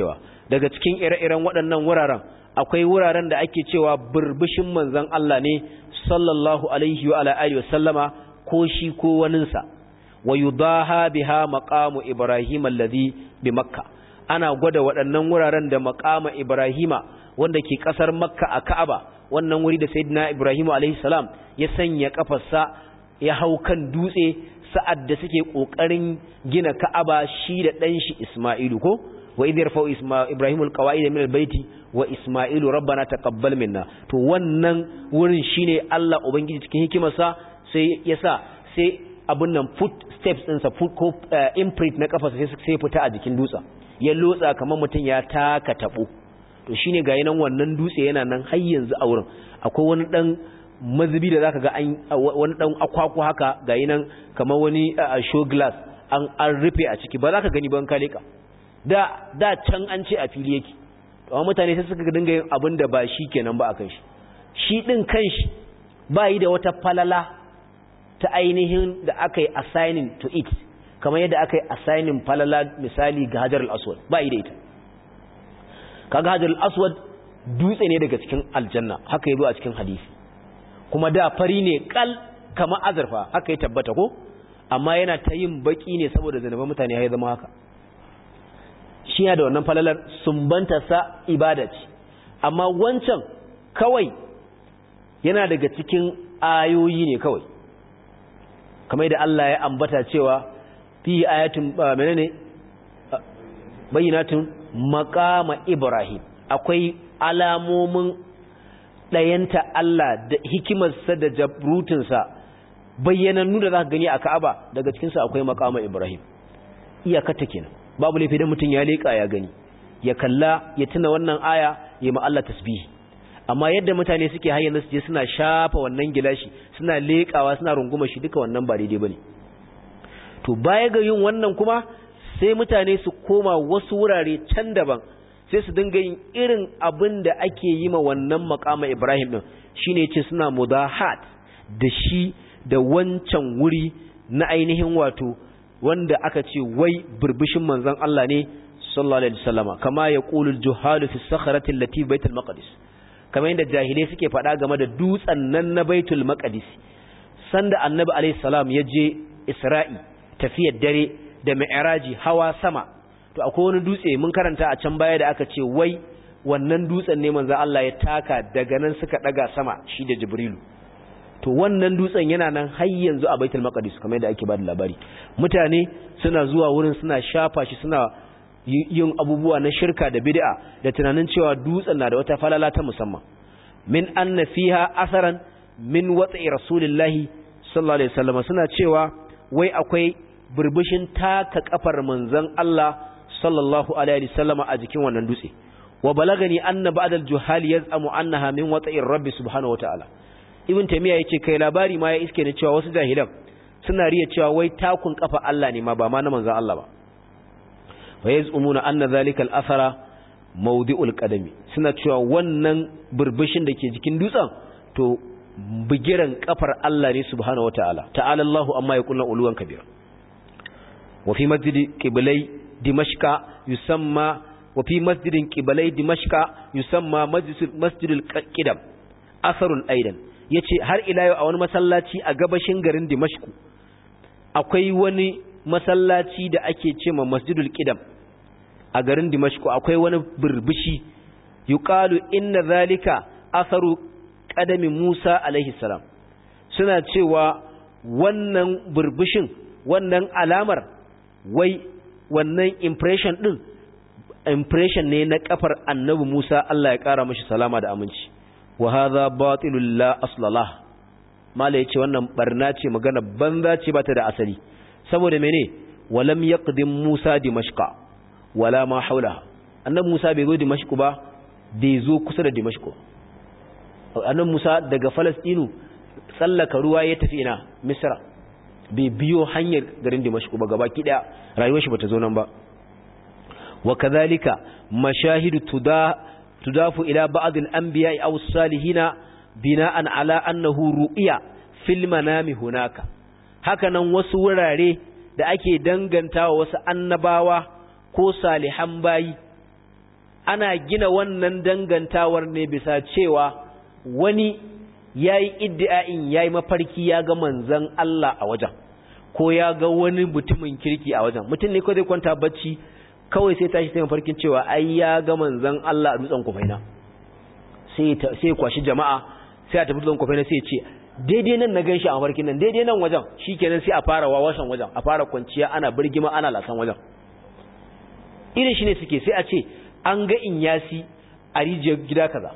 daga cikin ire-iren waɗannan wuraren akwai wuraren da ake cewa burbushin manzon Allah ne sallallahu alaihi wa ala alihi wa sallama ko shi ko waninsa wa yudaha biha maqamu ibrahim alladhi bi makka ana gwada waɗannan wuraren da maqama ibrahima wanda ke kasar makka a ka'aba wannan wuri da sayyidina ibrahim alaihi salam ya sanya kafarsa ya hau kan dutse sa'ad da suke kokarin gina ka'aba shi da dan shi isma'ilu ko wa idh yarfa'u ibrahim alqawaid min albayti wa isma'ilu rabbana taqabbal minna to wannan wurin shine Allah ubangiji cikin hikimarsa sai yasa sai abun nan foot steps ɗinsa foot ko imprint na kafa sai sai fita a jikin dutsen ya lotsa kamar mutum ya taka tabo to shine ga yanan wannan dutse yana nan har yanzu a wurin akwai wani dan mazubi da zaka ga an wani dan akwaku haka ga yanan kamar wani show glass an an rufe a ciki ba zaka gani ban kaleka da da can an ce a fili yake amma mutane sai suka dinga yin abin da ba shi kenan ba akan shi shi din kanshi ba yi da wata falala ta ainihin da aka yi assigning to it kamar yadda aka yi assigning falala misali ga hajar al-aswad ba yi da ita kaga hajar al-aswad dutse ne daga cikin aljanna haka yazo a cikin hadisi kuma da fari ne kal kama azurfa haka ya tabbata ko amma yana ta yin baki ne saboda zanuban mutane ya zama haka shi da wannan falalar sumbantarsa ibada ce amma wancan kawai yana daga cikin ayoyi ne kawai kamar yadda Allah ya ambata cewa fi ayatun menene bayyinatun maqama ibrahim akwai alamomin dayanta Allah da hikimarsa da jabrutinsa bayyanannu da zaka gani a Ka'aba daga cikin su akwai maqama ibrahim iyaka ta kenan babu laifi dan mutun ya leka ya gani ya kalla ya tuna wannan aya ya ma Allah tasbihi amma yadda mutane suke hayyana su je suna shafa wannan gilashi suna lekawa suna runguma shi duka wannan ba daidai bane to baya ga yin wannan kuma sai mutane su koma wasu wurare can daban sai su dinga yin irin abin da ake yi ma wannan makama Ibrahim din shine yace suna mudahat da shi da wancan wuri na ainihin wato wanda aka ce wai burbushin manzon Allah ne sallallahu alaihi wasallama kama yaqulu al-juhalu fi sakhrati allati baitul maqdis kamar yadda jahilai suke faɗa game da dutsen nan na baitul maqdis sanda annabi alaihi salam ya je isra'i tafiyar dare da mi'raji hawa sama to akwai wani dutse mun karanta a can baya da aka ce wai wannan dutsen ne manzo Allah ya taka daga nan suka daga sama shi da jibrilu to wannan dutsen yana nan har yanzu a baitul maqdis kamar yadda ake bada labari mutane suna zuwa wurin suna shafa shi suna yin abubuwa na shirka da bid'a da tunanin cewa dutsen na da wata falala ta musamman min anna fiha asaran min watsi rasulillahi sallallahu alaihi wasallam suna cewa wai akwai burbushin taka kafar manzon Allah sallallahu alaihi wasallam a jikin wannan dutse wa balagani anna ba'd al-juhal yaz'amu annaha min watsi rabbi subhanahu wataala ibn tamiya yace kai labari ma ya iske ne cewa wasu jahilan suna riya cewa wai takun kafa Allah ne ma ba ma na manzon Allah ba fa yaz'umuna anna dhalika al-athara mawdi'ul qadami suna cewa wannan burbushin da ke jikin dutsen to bigiran kafar Allah ne subhanahu wataala ta'ala Allahu amma yaquluna uluwan kabira wa fi masjidi qiblai dimashqa yusamma wa fi masjidin qiblai dimashqa yusamma masjidul qidam asarun aidan yace har ila yau a wani masallaci a gabashin garin dimashku akwai wani masallaci da ake ce ma masjidul qidam a garin dimashku akwai wani burbushi yuqalu inna zalika asaru qadami Musa alaihi salam suna cewa wannan burbushin wannan alamar wai wannan impression din impression ne na kafar annabi Musa Allah ya kara mishi salama da aminci wa hadha batilul la aslalah mala yace wannan barna ce magana banza ce bata da asali saboda mene walam yaqdim Musa dimashqa wala ma haulaha annabi Musa bai zo dimashq ba bai zo kusa da dimashq annabi Musa daga Falastinu tsallaka ruwa ya tafi ina Misra bai biyo hanyar garin dimashq ba gabaki daya rayuwar shi bata zo nan ba wa kadhalika mashahidu tuda tudafu ila ba'd al-anbiya'i aw as-salihina bina'an ala annahu ru'ya fil manami hunaka hakanan wasu wurare da ake dangantawa wasu annabawa ko salihan bayi ana gina wannan dangantawar ne bisa cewa wani yayi iddia'in yayi mafarki ya ga manzon Allah a wajen ko ya ga wani mutumin kirki a wajen mutum ne ko zai kwanta bacci kawai sai tashi sai mafarkin cewa ai ya ga manzon Allah a dutsen kufaina sai sai kwashi jama'a sai a tafi dutsen kufaina sai ya ce daidai nan na ganshi a mafarkin nan daidai nan wajen shikenan sai a fara wawashan wajen a fara kwanciya ana birgima ana lasan wajen irin shi ne suke sai a ce an ga inyasi a rijiyar gida kaza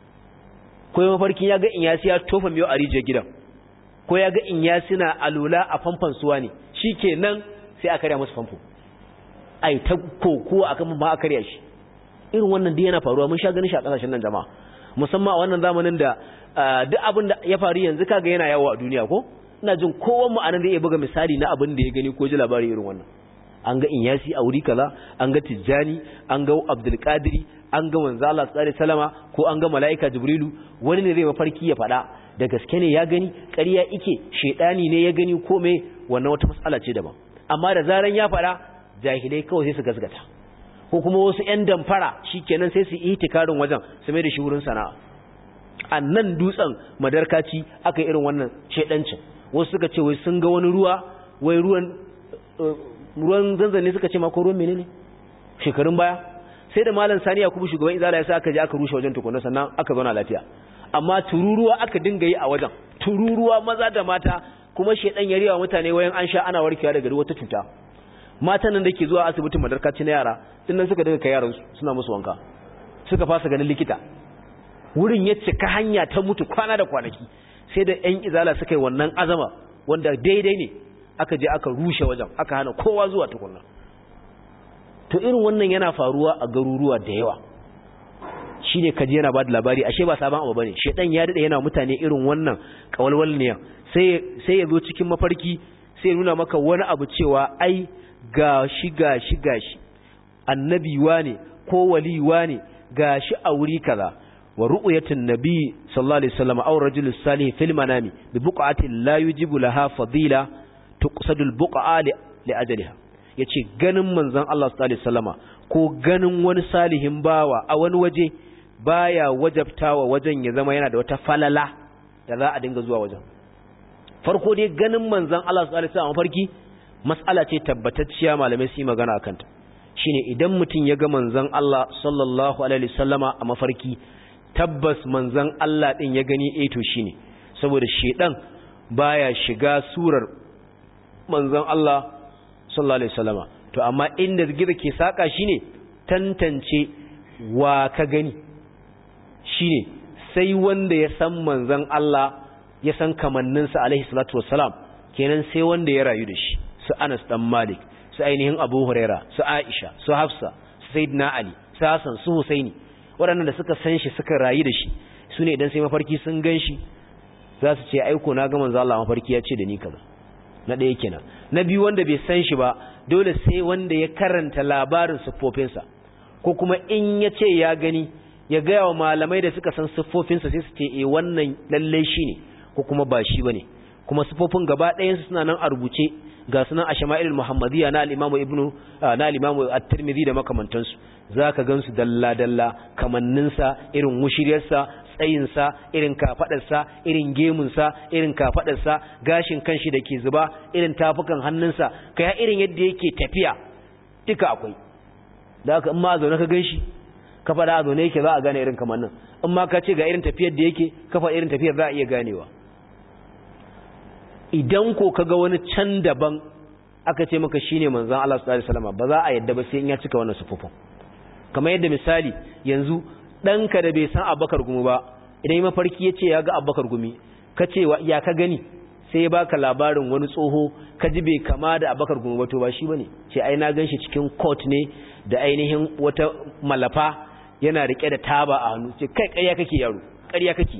ko ya mafarkin ya ga inyasi ya tofa miyo a rijiyar gidan ko ya ga inyasi na alula a famfan suwa ne shikenan sai a karya musu famfo ai ta koko akan ma a karya shi irin wannan dai yana faruwa mun sha ganin shi a kasashen nan jama'a musamman a wannan zamanin da duk abin da ya faru yanzu kaga yana yawo a duniya ko ina jin kowan mu anan zai iya buga misali na abin da ya gani ko ji labari irin wannan an ga inyasi a wuri kaza an ga tijjani an ga abdul qadiri an ga manzo Allah sallallahu alaihi wasallama ko an ga malaika jibrilu wani ne zai mafarki ya fada da gaske ne ya gani ƙarya ike shedani ne ya gani ko me wannan wata matsala ce daban amma da zaran ya fada jahilai kawai sai su gasgata ko kuma wasu ƴan damfara shikenan sai su yi itikarin wajen su mai da shi wurin sana'a a nan dutsen madarkaci aka irin wannan shedancin wasu suka ce wai sun ga wani ruwa wai ruwan ruwan zanzanne suka ce mako ruwan menene shekarun baya sai da malam sani yakubu shugaban izala ya sa aka je aka rushe wajen tukunna sannan aka zauna lafiya amma tururuwa aka dinga yi a wajen tururuwa maza da mata kuma shedan ya riwa mutane wayan an sha ana warkewa daga wata cuta matan nan da ke zuwa asibitin madarkaci na yara dinnan suka dinga kai yaran su suna musu wanka suka fasa ganin likita wurin ya cika hanya ta mutu kwana da kwanaki sai da yan izala suka yi wannan azama wanda daidai ne aka je aka rushe wajen aka hana kowa zuwa tukunna to irin wannan yana faruwa a garuruwa da yawa shine kaje yana bada labari ashe ba sabon abu bane shedan ya dade yana mutane irin wannan kawalwal ne sai sai ya zo cikin mafarki sai nuna maka wani abu cewa ai gashi gashi gashi annabi wane ko wali wane gashi a wuri kaza wa ru'yatin nabi sallallahu alaihi wasallam aw rajulus salih fil manami bi buqatin la yujibu laha fadila tuqsadul buqa li ajaliha yace ganin manzon Allah sallallahu alaihi wasallama ko ganin wani salihin bawa a wani waje baya wajabtawa wajen ya zama yana da wata falala da za a dinga zuwa wajen farko dai ganin manzon Allah sallallahu alaihi wasallama farki mas'ala ce tabbatacciya malamai su yi magana akan ta shine idan mutum ya ga manzon Allah sallallahu alaihi wasallama a mafarki tabbas manzon Allah din ya gani eh to shine saboda shedan baya shiga surar manzon Allah sallallahu alaihi wasallama to amma inda gida ke saka shine tantance wa ka gani shine sai wanda ya san manzon Allah ya san kamanninsa alaihi salatu wassalam kenan sai wanda ya rayu da shi su Anas dan Malik su ainihin Abu Huraira su Aisha su Hafsa su Sayyidina Ali su Hassan su Husaini waɗannan da suka san shi suka rayu da shi su ne idan sai mafarki sun gan shi za su ce aiko na ga manzo Allah mafarki ya ce da ni kaza na ɗaya kenan na biyu wanda bai san shi ba dole sai wanda ya karanta labarin siffofinsa ko kuma in ya ce ya gani ya gaya wa malamai da suka san siffofinsa sai su ce e wannan lallai shi ne ko kuma ba shi ba ne kuma siffofin gaba ɗayansu suna nan a rubuce ga sunan a shama'ilul muhammadiyya na al'imamu ibnu na al'imamu at-tirmidhi da makamantansu zaka gansu dalla dalla kamanninsa irin mushiryarsa tsayinsa irin kafadarsa irin gemunsa irin kafadarsa gashin kanshi da ke zuba irin tafukan hannunsa kai irin yadda yake tafiya duka akwai da haka in ma a zaune ka ganshi ka faɗa a zaune yake za a gane irin kamannin in ma ka ce ga irin tafiyar da yake ka faɗa irin tafiyar za a iya ganewa idan ko kaga wani can daban aka ce maka shine manzon Allah sallallahu alaihi wasallam ba za a yadda ba sai in ya cika wannan sufufin kamar yadda misali yanzu ɗanka da bai san Abubakar gumi ba idan mafarki ya ce ya ga Abubakar gumi ka ce ya ka gani sai ya baka labarin wani tsoho ka ji bai kama da Abubakar gumi ba to ba shi bane ce ai na ganshi cikin court ne da ainihin wata malafa yana rike da taba a hannu ce kai ƙarya kake yaro ƙarya kake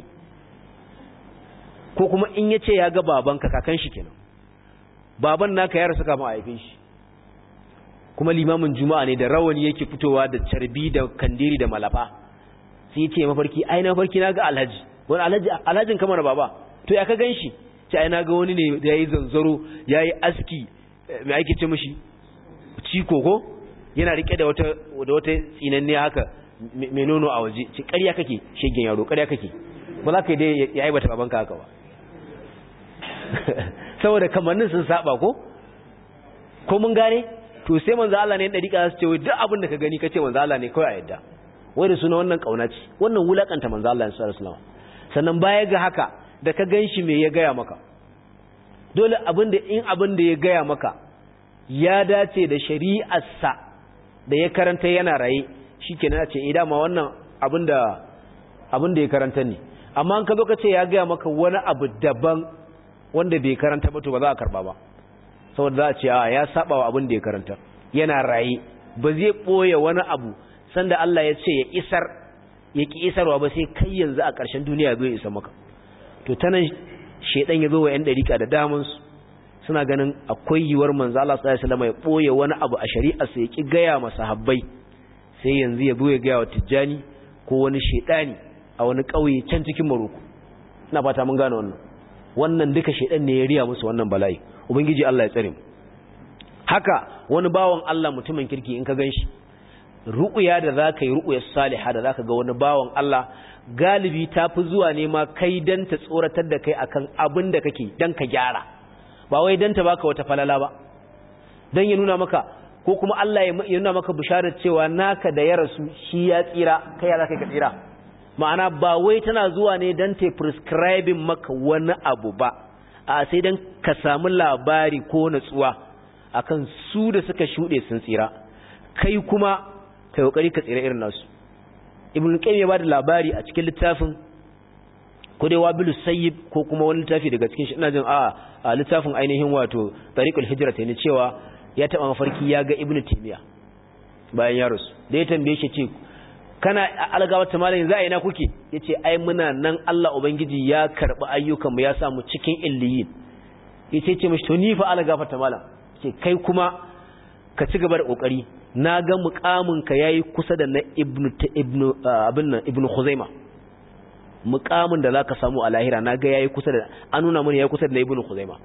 ko kuma in ya ce ya ga babanka kakan shi kenan baban naka ya rasu kafin a haife shi kuma limamin juma'a ne da rawani yake fitowa da carbi da kandiri da malafa sai ya ce mafarki ai na mafarki na ga alhaji wani alhaji alhajin kamar baba to ya ka gan shi ce ai na ga wani ne da ya yi zanzaro ya yi aski mai ake ce mashi ciko ko yana rike da wata da wata tsinanne haka mai nono a waje ce ƙarya kake shegen yaro ƙarya kake ba za ka yi dai ya aibata babanka haka ba saboda kamannin sun saba ko ko mun gane to sai manzo Allah ne dariƙa su ce wai duk abin da ka gani kace manzo Allah ne kawai a yadda wai da suna wannan kauna ce wannan wulakanta manzo Allah sallallahu alaihi wasallam sannan baya ga haka da ka ganshi me ya gaya maka dole abin da in abin da ya gaya maka ya dace da shari'arsa da ya karanta yana raye shikenan a ce eh dama wannan abin da abin da ya karanta ne amma an ka zo ka ce ya gaya maka wani abu daban wanda bai karanta ba to ba za a karba ba saboda za a ce a ya saba wa abin da ya karanta yana raye ba zai boye wani abu sanda Allah ya ce ya isar ya ki isarwa ba sai kai yanzu a ƙarshen duniya zai isa maka to tanan shedan ya zo wa yan dariƙa da daman su suna ganin akwai yiwuwar manzo Allah sallallahu alaihi wasallam ya boye wani abu a shari'ar sa ya ki gaya masa habbai sai yanzu ya zo ya gaya wa tijjani ko wani shedani a wani ƙauye can cikin Morocco ina fata mun gane wannan wannan duka shedan ne ya riya musu wannan bala'i ubangiji Allah ya tsare mu haka wani bawan Allah mutumin kirki in ka ganshi ru'uya da zaka yi ru'uyar salihah da zaka ga wani bawan Allah galibi tafi zuwa ne ma kai dan ta tsoratar da kai akan abin da kake dan ka gyara ba wai dan ta baka wata falala ba dan ya nuna maka ko kuma Allah ya nuna maka bisharar cewa naka da ya rasu shi ya tsira kai ya zaka ka tsira ma'ana ba wai tana zuwa ne dan ta prescribing maka wani abu ba a sai dan ka samu labari ko natsuwa akan su da suka shuɗe sun tsira kai kuma kai kokari ka tsira irin nasu ibn qayyim ya bada labari a cikin littafin ko dai wabilu sayyib ko kuma wani littafi daga cikin shi ina jin a a littafin ainihin wato tariqul hijrat ne cewa ya taba mafarki ya ga ibnu timiya bayan ya rasu da ya tambaye shi ce kana algawa ta malamin za a yi na kuke yace ai muna nan Allah ubangiji ya karbi ayyukan mu ya sa mu cikin illiyin yace ce mishi to ni fa algafa ta malam ce kai kuma ka ci gaba da kokari na ga mukamin ka yayi kusa da na ibnu ibnu abin nan ibnu khuzaima mukamin da zaka samu a lahira na ga yayi kusa da an nuna mun yayi kusa da na ibnu khuzaima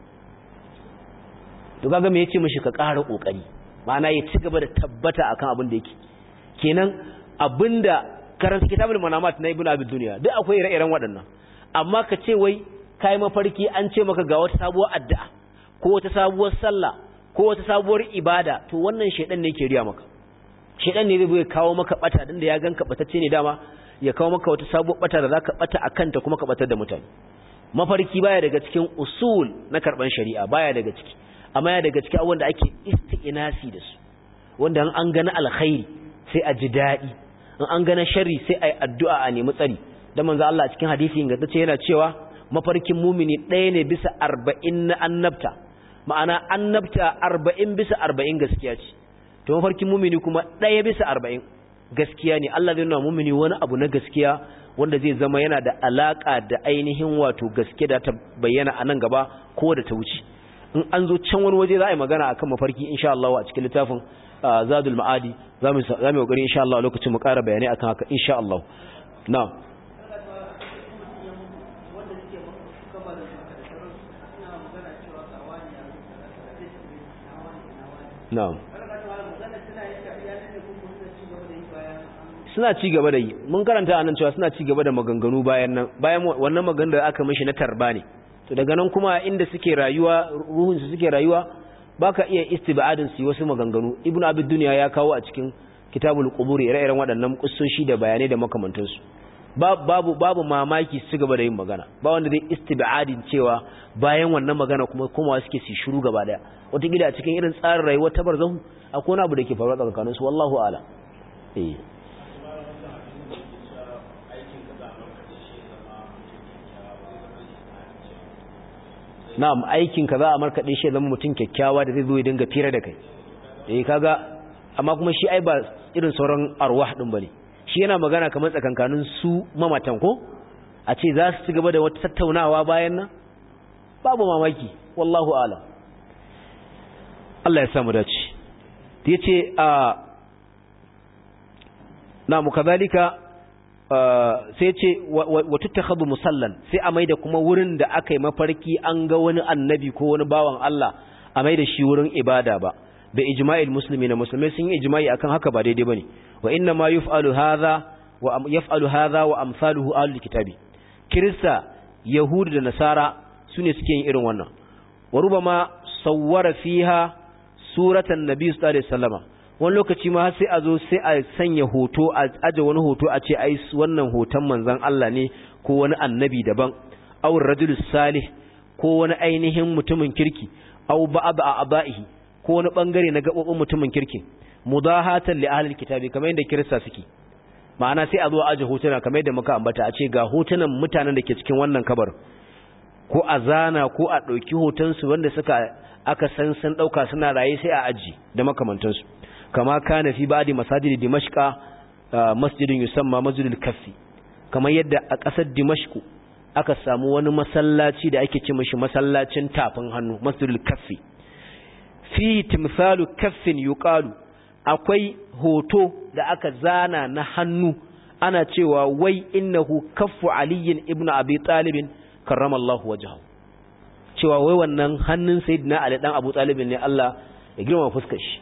to kaga me yace mishi ka ƙara kokari ma'ana ya ci gaba da tabbata akan abin da yake kenan abinda karanta kitabul manamat na ibnu abi dunya duk akwai ire-iren waɗannan amma ka ce wai kai mafarki an ce maka ga wata sabuwar addu'a ko wata sabuwar sallah ko wata sabuwar ibada to wannan shedan ne yake riya maka shedan ne zai kawo maka bata dan da ya ganka batacce ne dama ya kawo maka wata sabuwar bata da zaka bata akan ta kuma ka batar da mutane mafarki baya daga cikin usul na karban shari'a baya daga ciki amma ya daga cikin abubuwan da ake isti'nasi da su wanda an gana alkhairi sai a ji daɗi in an gana sharri sai a yi addu'a a nemi tsari da manzo Allah cikin hadisi ingantacce yana cewa mafarkin mumini ɗaya ne bisa arba'in na annabta ma'ana annabta arba'in bisa arba'in gaskiya ce to mafarkin mumini kuma ɗaya bisa arba'in gaskiya ne Allah zai nuna mumini wani abu na gaskiya wanda zai zama yana da alaka da ainihin wato gaske da ta bayyana a nan gaba ko da ta wuce in an zo can wani waje za a yi magana akan mafarki insha Allah a cikin littafin zadul ma'adi za mu yi kokari insha Allah lokacin mu ƙara bayanai akan haka insha Allah na'am na'am suna ci gaba da yi mun karanta anan cewa suna ci gaba da maganganu bayan nan bayan wannan maganar da aka mishi na tarba ne to daga nan kuma inda suke rayuwa ruhun su suke rayuwa baka iya istibadin su wasu maganganu ibnu abid dunya ya kawo a cikin kitabul qubur ire-iren waɗannan kussoshi da bayanai da makamantan su babu babu mamaki su gaba da yin magana ba wanda zai istibadin cewa bayan wannan magana kuma komawa suke su shiru gaba daya wata gida a cikin irin tsarin rayuwa ta barzahu akwai wani abu da ke faruwa tsakanin su wallahu a'lam eh na'am aikin ka za a markaɗe shi zama mutum kyakkyawa da zai zo ya dinga fira da kai eh kaga amma kuma shi ai ba irin sauran arwah din bane shi yana magana kamar tsakankanin su mamatan ko a ce za su ci gaba da wata tattaunawa bayan nan babu mamaki wallahu a'lam Allah ya samu dace yace a na mukazalika sai ce wa tuttakhadhu musallan sai a maida kuma wurin da aka yi mafarki an ga wani annabi ko wani bawan Allah a maida shi wurin ibada ba bi ijma'il muslimina musulmai sun yi ijma'i akan haka ba daidai bane wa inna ma yuf'alu hadha wa yaf'alu hadha wa amsaluhu ahlul kitabi kirista yahudu da nasara sune suke yin irin wannan wa rubama sawwara fiha suratan nabi sallallahu alaihi wasallama wani lokaci ma sai a zo sai a sanya hoto a aje wani hoto a ce ai wannan hoton manzon Allah ne ko wani annabi daban aw rajulus salih ko wani ainihin mutumin kirki aw ba'd a'dahi ko wani bangare na gabobin mutumin kirki mudahatan li ahlil kitabi kamar yadda kirista suke ma'ana sai a zo aje hotuna kamar yadda muka ambata a ce ga hotunan mutanen da ke cikin wannan kabar ko a zana ko a ɗauki hotonsu wanda suka aka san sun ɗauka suna raye sai a aji da makamantansu kama kana fi ba'di masajidi dimashqa masjidin yusamma masjidul kaffi kamar yadda a ƙasar dimashku aka samu wani masallaci da ake ce mashi masallacin tafin hannu masjidul kaffi fi timsalu kaffin yuqalu akwai hoto da aka zana na hannu ana cewa wai innahu kaffu aliyin ibnu abi talibin karramallahu wajhahu cewa wai wannan hannun sayyidina ali dan abu talibin ne Allah ya girma fuskar shi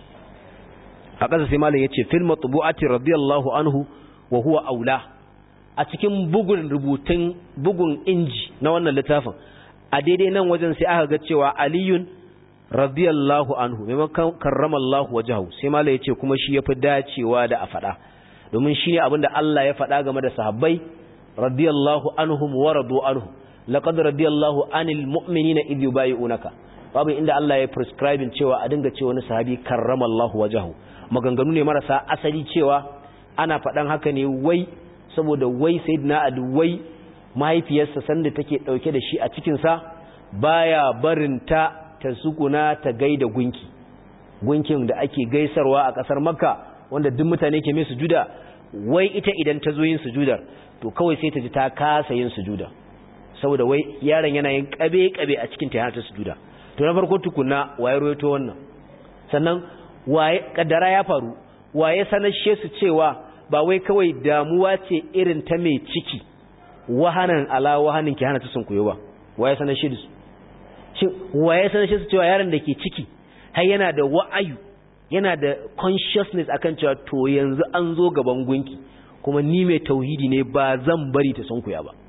a ƙasa sai malam yace fil matbu'ati radiyallahu anhu wa huwa aula a cikin bugun rubutun bugun inji na wannan littafin a daidai nan wajen sai aka ga cewa aliyun radiyallahu anhu maimakon karramallahu wajhahu sai malam yace kuma shi yafi dacewa da a faɗa domin shi ne abinda Allah ya faɗa game da sahabbai radiyallahu anhum wa radu anhu laqad radiyallahu anil mu'minina idh yubayyi'unaka babu inda Allah ya prescribing cewa a dinga cewa wani sahabi karramallahu wajhahu maganganu ne marasa asali cewa ana faɗan haka ne wai saboda wai sayyidina Ali wai mahaifiyarsa sanda take dauke da shi a cikin sa baya barin ta ta sukuna ta gaida gunki gunkin da ake gaisarwa a kasar Makka wanda duk mutane ke mai sujuda wai ita idan ta zo yin sujudar to kawai sai ta ji ta kasa yin sujuda saboda wai yaron yana yin kabe-kabe a cikin ta ta sujuda to na farko tukunna waye roito wannan sannan waye kaddara ya faru waye sanashe su cewa ba wai kawai damuwa ce irin ta mai ciki wahanan ala wahanin ki hana ta sunkuyo ba waye sanashe su shin waye sanashe su cewa yaron da ke ciki har yana da wa'ayu yana da consciousness akan cewa to yanzu an zo gaban gunki kuma ni mai tauhidi ne ba zan bari ta sunkuya ba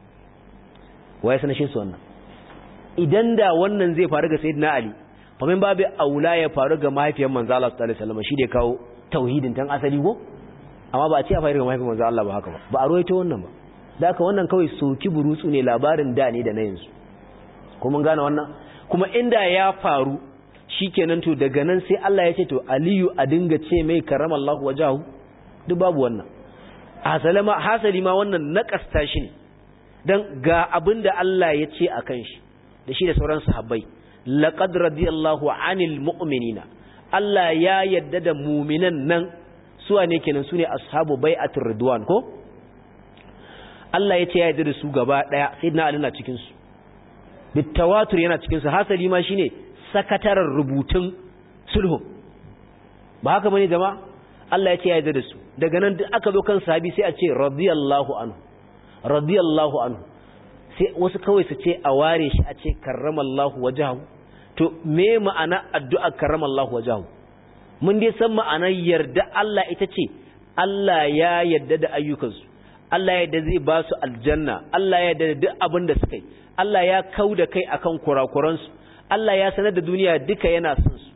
waye sanashe su wannan idan da wannan zai faru ga sayyidina ali fa min babu aula ya faru ga mahaifiyar manzo Allah sallallahu alaihi wasallam shi da kawo tauhidin tan asali ko amma ba a ce a faru ga mahaifiyar manzo Allah ba haka ba ba a roito wannan ba da haka wannan kawai soki burutsu ne labarin da ne da na yanzu ko mun gane wannan kuma inda ya faru shikenan to daga nan sai Allah ya ce to aliyu a dinga ce mai karamallahu wajahu duk babu wannan hasalama hasali ma wannan nakasta shi ne dan ga abinda Allah ya ce akan shi da shi da sauran sahabbai laqad radiyallahu anil mu'minina Allah ya yadda da mu'minan nan suwa ne kenan sune ashabu bai'atir ridwan ko Allah ya ce ya yadda da su gaba daya sayyidina Ali na cikin su bitawatur yana cikin su hasali ma shine sakatarar rubutun sulhu ba haka bane jama'a Allah ya ce ya yadda da su daga nan duk aka zo kan sahabi sai a ce radiyallahu anhu radiyallahu anhu sai wasu kawai su ce a ware shi a ce karramallahu wajahu to me ma'ana addu'a karramallahu wajahu mun dai san ma'anar yarda Allah ita ce Allah ya yarda da ayyukansu Allah ya yarda zai ba su aljanna Allah ya yarda da duk abin da suka yi Allah ya kau da kai akan kurakuransu Allah ya sanar da duniya duka yana son su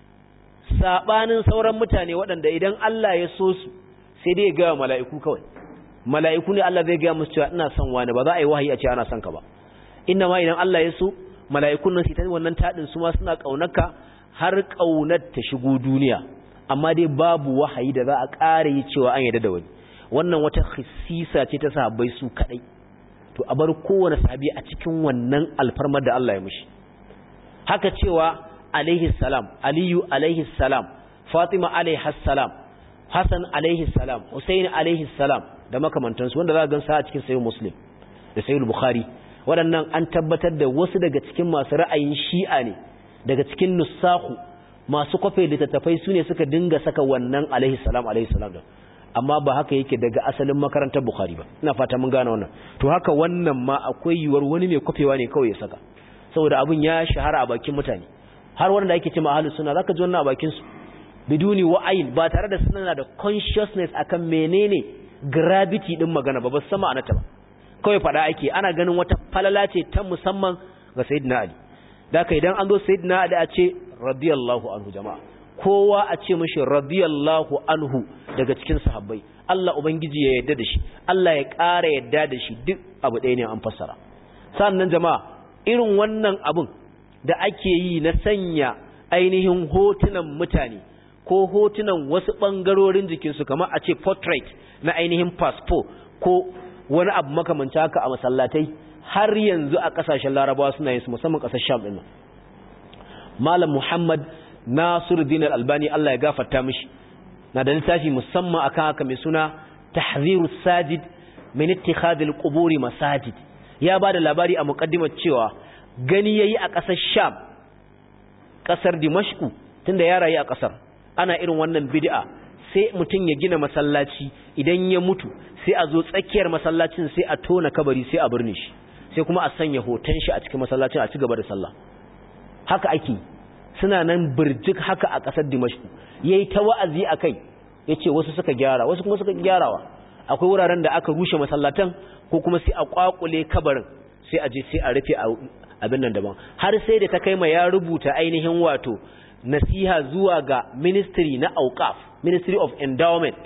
sabanin sauran mutane waɗanda idan Allah ya so su sai dai ya ga mala'iku kawai mala'iku ne Allah zai gaya musu cewa ina son wani ba za a yi wahayi a ce ana son ka ba inna ma idan Allah ya so mala'ikun nan su ta wannan tadin su ma suna kaunarka har kaunar ta shigo duniya amma dai babu wahayi da za a ƙara yi cewa an yarda da wani wannan wata khisisa ce ta sahabbai su kadai to a bar kowane sahabi a cikin wannan alfarmar da Allah ya mishi haka cewa alaihi salam aliyu alaihi salam fatima alaihi salam hasan alaihi salam husaini alaihi salam da makamantansu wanda za a gansa a cikin sayin muslim da sayin bukhari waɗannan an tabbatar da wasu daga cikin masu ra'ayin shi'a ne daga cikin nusahu masu kwafe littattafai su ne suka dinga saka wannan alaihi salam alaihi salam da amma ba haka yake daga asalin makarantar bukhari ba ina fata mun gane wannan to haka wannan ma akwai yiwuwar wani mai kwafewa ne kawai ya saka saboda abin ya shahara a bakin mutane har wanda ake ce ma ahlus sunna zaka ji wannan a bakin su biduni wa'ayin ba tare da suna da consciousness akan menene gravity din magana ba ba sama anata ba kawai fada ake ana ganin wata falala ce ta musamman ga sayyidina ali da ka idan an zo sayyidina ali a ce radiyallahu anhu jama'a kowa a ce mishi radiyallahu anhu daga cikin sahabbai Allah ubangiji ya yarda da shi Allah ya ƙara yarda da shi duk abu ɗaya ne an fassara sannan jama'a irin wannan abun da ake yi na sanya ainihin hotunan mutane ko hotunan wasu ɓangarorin jikinsu kamar a ce portrait na ainihin passport ko wani abu makamanci haka a masallatai har yanzu a ƙasashen larabawa suna yin su musamman ƙasar sham ɗin malam muhammad nasiruddin albani allah ya gafarta mishi na da littafi musamman akan haka mai suna tahzirus sajid min ittikhadil quburi masajid ya ba da labari a muqaddimar cewa gani yayi a ƙasar sham ƙasar dimashku tunda ya rayu a ƙasar ana irin wannan bid'a sai mutum ya gina masallaci idan ya mutu sai a zo tsakiyar masallacin sai a tona kabari sai a birne shi sai kuma a sanya hoton shi a cikin masallacin a ci gaba da sallah haka ake suna nan birjik haka a ƙasar dimashku yayi ta wa'azi akai yace wasu suka gyara wasu kuma suka gyarawa akwai wuraren da aka rushe masallatan ko kuma sai a kwakule kabarin sai a je sai a rufe abin nan daban har sai da ta kai ma ya rubuta ainihin wato nasiha zuwa ga ministry na auqaf ministry of endowment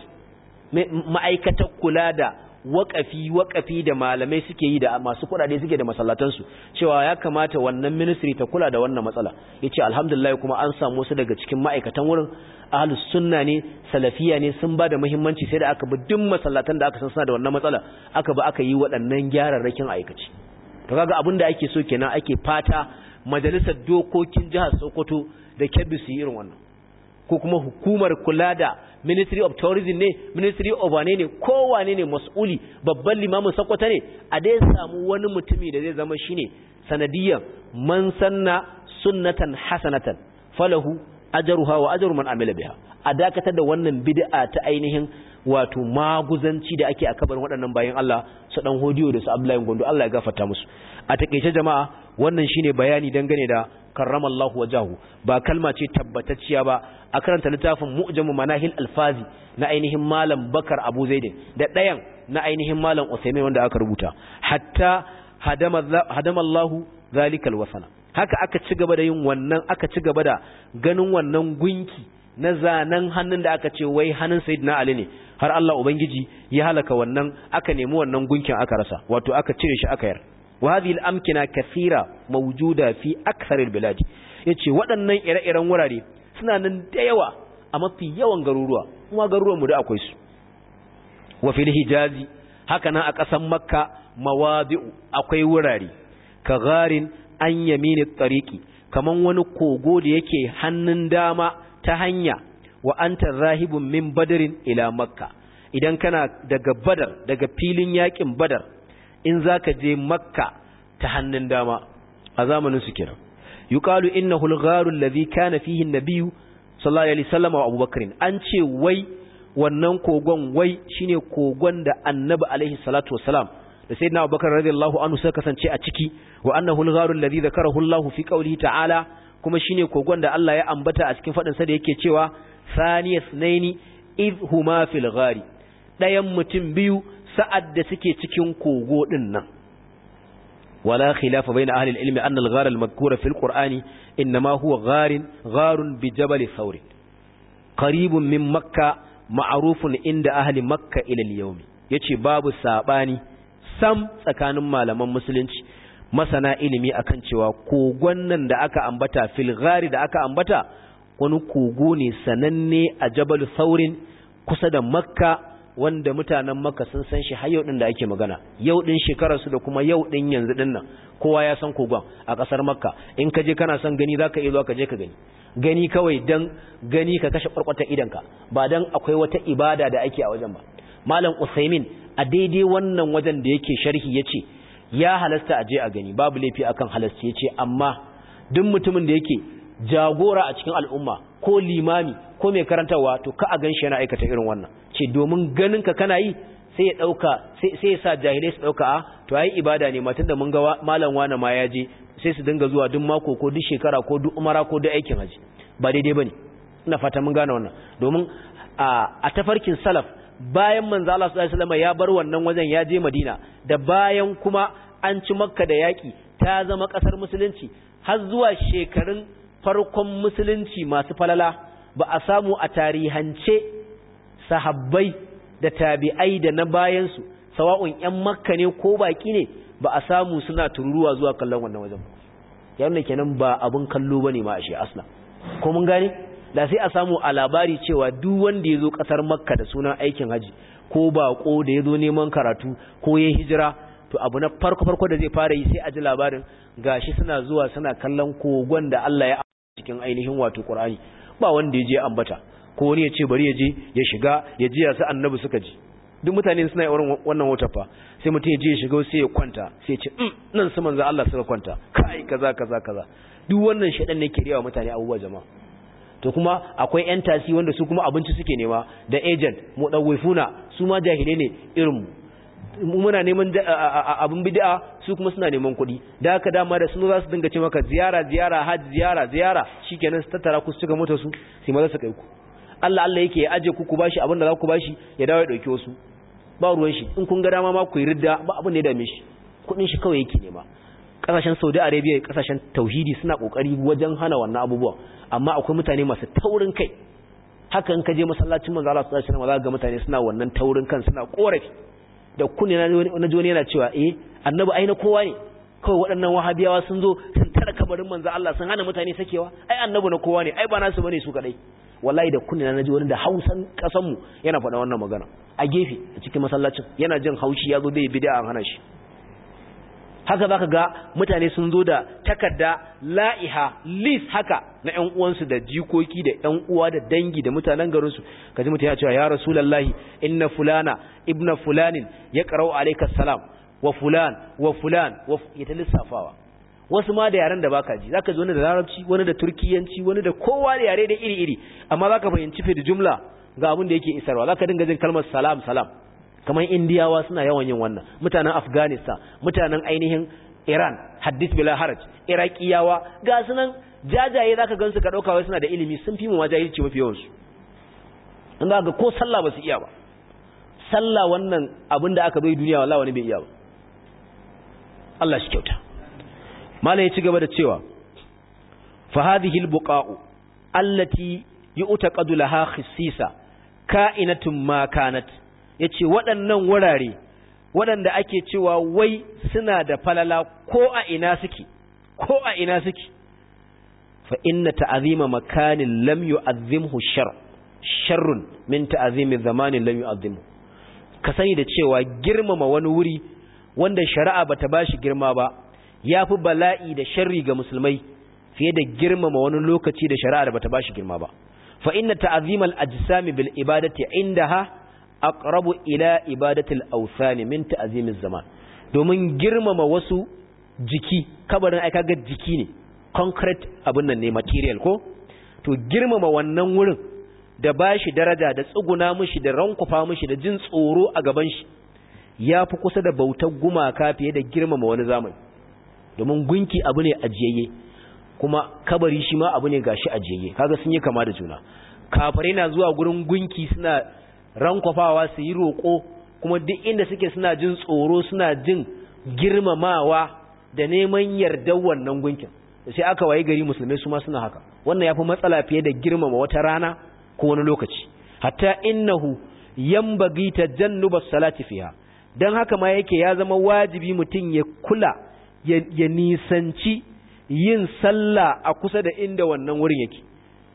ma'aikatar kula da waƙafi waƙafi da malamai suke yi da masu kuɗaɗe suke da masallatansu cewa ya kamata wannan ministry ta kula da wannan matsala yace alhamdulillah kuma an samu su daga cikin ma'aikatan wurin ahlus sunna ne salafiya ne sun ba da muhimmanci sai da aka bi duk masallatan da aka san suna da wannan matsala aka ba aka yi waɗannan gyararrakin aikaci to kaga abin da ake so kenan ake fata majalisar dokokin jihar Sokoto da Kebbi su yi irin wannan ko kuma hukumar kula da ministry of tourism ne ministry of wane ne kowane ne mas'uli babban limamin Sokoto ne a dai samu wani mutumi da zai zama shine sanadiyan man sanna sunnatan hasanatan falahu ajruha wa ajru man amila biha a dakatar da wannan bid'a ta ainihin wato maguzanci da ake a kabarin waɗannan bayan Allah su dan hodiyo da su Abdullahi Gondo Allah ya gafarta musu a takeice jama'a wannan shine bayani dangane da karramallahu wajahu ba kalma ce tabbatacciya ba a karanta littafin mu'jamu manahil alfazi na ainihin malam Bakar Abu Zaid da ɗayan na ainihin malam Usaimin wanda aka rubuta hatta hadama hadamallahu zalikal wasana haka aka ci gaba da yin wannan aka ci gaba da ganin wannan gunki na zanen hannun da aka ce wai hannun sayyidina Ali ne har Allah ubangiji ya halaka wannan aka nemi wannan gunkin aka rasa wato aka cire shi aka yar wa hadhihi al-amkina kathira mawjuda fi akthar al-bilad yace waɗannan ire-iren wurare suna nan da yawa a mafi yawan garuruwa kuma garuruwan mu da akwai su wa fil hijazi haka nan a ƙasar makka mawadi'u akwai wurare ka garin an yamini tsariki kaman wani kogo da yake hannun dama ta hanya wa anta zahibun min badarin ila makka idan kana daga badar daga filin yakin badar in zaka je makka ta hannun dama a zamanin su kiran yuqalu innahu al-gharu alladhi kana fihi an-nabiy sallallahu alaihi wasallam wa abubakar an ce wai wannan kogon wai shine kogon da annabi alaihi salatu wasalam da sayyidina abubakar radiyallahu anhu suka kasance a ciki wa annahu al-gharu alladhi dhakarahu Allah fi qawlihi ta'ala kuma shine kogon da Allah ya ambata a cikin fadin sa da yake cewa saniyas naini idh huma fil ghari dayan mutum biyu sa'ad da suke cikin kogo din nan wala khilafa bayna ahli al-ilmi anna al-ghar al-madhkura fil qur'ani inma huwa gharin gharun bi jabal thawr qaribun min makkah ma'rufun inda ahli makkah ila al-yawm yace babu sabani sam tsakanin malaman musulunci masana ilimi akan cewa kogon nan da aka ambata filgari da aka ambata wani kogo ne sananne a jabal saurin kusa da makka wanda mutanen makka sun san shi har yau din da ake magana yau din shekararsu da kuma yau din yanzu din nan kowa ya san kogon a kasar makka in ka je kana son gani zaka iya zuwa ka je ka gani gani kawai dan gani ka kashe kwarkwata idanka ba dan akwai wata ibada da ake a wajen ba malam usaimin a daidai wannan wajen da yake sharhi yace ya halasta a je a gani babu laifi akan halasci yace amma duk mutumin da yake jagora a cikin al'umma ko limami ko mai karantawa to ka a ganshi yana aikata irin wannan ce domin ganin ka kana yi sai ya dauka sai ya sa jahilai su dauka a to ai ibada ne matan da mun ga malam wani ma ya je sai su dinga zuwa duk mako ko duk shekara ko duk umara ko duk aikin haji ba daidai bane ina fata mun gane wannan domin a tafarkin salaf bayan manzo Allah sallallahu alaihi wasallam ya bar wannan wajen ya je Madina da bayan kuma an ci Makka da yaki ta zama kasar musulunci har zuwa shekarun farkon musulunci masu falala ba a samu a tarihance sahabbai da tabi'ai da na bayansu sawa'un ƴan makka ne ko baki ne ba a samu suna tururuwa zuwa kallon wannan wajen yana kenan ba abun kallo bane ma ashe asla ko mun gane da sai a samu a labari cewa duk wanda ya zo kasar makka da sunan aikin haji ko bako da ya zo neman karatu ko ya hijira to abu na farko farko da zai fara yi sai a ji labarin gashi suna zuwa suna kallon kogon da Allah ya cikin ainihin wato Qur'ani ba wanda ya je ambata ko wani ya ce bari ya je ya shiga ya ji ya sa annabi suka ji duk mutane suna irin wannan wata fa sai mutum ya je ya shiga sai ya kwanta sai ya ce nan su manzo Allah suka kwanta kai kaza kaza kaza duk wannan shedan ne ke riyawa mutane abubuwa jama'a to kuma akwai yan tasi wanda su kuma abinci suke nema da agent mu dawwifuna su ma jahilai ne irin mu muna neman abin bid'a su kuma suna neman kuɗi da haka dama da sun za su dinga ce maka ziyara ziyara hajji ziyara ziyara shikenan su tattara ku su cika mota su sai maza su kai ku Allah Allah yake ya aje ku ku bashi abin da za ku bashi ya dawo ya dauki wasu ba ruwan shi in kun ga dama ma ku yi ridda ba abin da ya dame shi kuɗin shi kawai yake nema kasashen Saudi Arabia kasashen tauhidi suna kokari wajen hana wannan abubuwa amma akwai mutane masu taurin kai haka in ka je masallacin manzo Allah sallallahu alaihi wasallam za ga mutane suna wannan taurin kan suna korafi da kunne na ji wani yana cewa eh annabi ai na kowa ne kawai waɗannan wahabiyawa sun zo sun tara kabarin manzo Allah sun hana mutane sakewa ai annabi na kowa ne ai ba nasu bane su kadai wallahi da kunne na ji wani da Hausan kasan mu yana faɗa wannan magana a gefe a cikin masallacin yana jin haushi ya zo bai bid'a an hana shi haka zaka ga mutane sun zo da takarda la'iha list haka na ƴan uwansu da jikoki da ƴan uwa da dangi da mutanen garin su kaji mutum ya ce ya rasulullahi inna fulana ibna fulanin ya qara'u alayka salam wa fulan wa fulan wa ya ta lissafawa wasu ma da yaren da baka ji zaka ji wani da larabci wani da turkiyanci wani da kowa da yare da iri iri amma zaka fahimci fi da jumla ga abin da yake isarwa zaka dinga jin kalmar salam salam kamar indiyawa suna yawan yin wannan mutanen afghanistan mutanen ainihin iran hadith bila haraj iraqiyawa ga sunan jajaye zaka gansu ka dauka wai suna da ilimi sun fi mu majahilci mafi yawan su in za ga ko sallah ba su iya ba sallah wannan abin da aka bai duniya wallahi wani bai iya ba Allah shi kyauta malai ya ci gaba da cewa fa hadhihi albuqa'u allati yu'taqadu laha khissisa ka'inatun ma kanat ya ce waɗannan wurare waɗanda ake cewa wai suna da falala ko a ina suke ko a ina suke fa inna ta'azima makanin lam yu'azzimhu shar sharrun min ta'azimi zamanin lam yu'azzimhu ka sani da cewa girmama wani wuri wanda shari'a bata bashi girma ba yafi bala'i da sharri ga musulmai fiye da girmama wani lokaci da shari'a bata bashi girma ba fa inna ta'azimal ajsami bil ibadati indaha aqrabu ila ibadatil awthan min ta'zimiz zaman domin girmama wasu jiki kabarin ai kaga jiki ne concrete abin nan ne material ko to girmama wannan wurin da bashi daraja da tsuguna mishi da rankufa mishi da jin tsoro a gaban shi yafi kusa da bautar gumaka fiye da girmama wani zamani domin gunki abu ne ajiyayye kuma kabari shi ma abu ne gashi ajiyayye kaga sun yi kama da juna kafirai na zuwa gurin gunki suna rankwafawa su yi roƙo kuma duk inda suke suna jin tsoro suna jin girmamawa da neman yardar wannan gunkin sai aka waye gari musulmai su ma suna haka wannan yafi matsala fiye da girmama wata rana ko wani lokaci hatta innahu yanbaghi tajannuba salati fiha dan haka ma yake ya zama wajibi mutum ya kula ya nisanci yin sallah a kusa da inda wannan wurin yake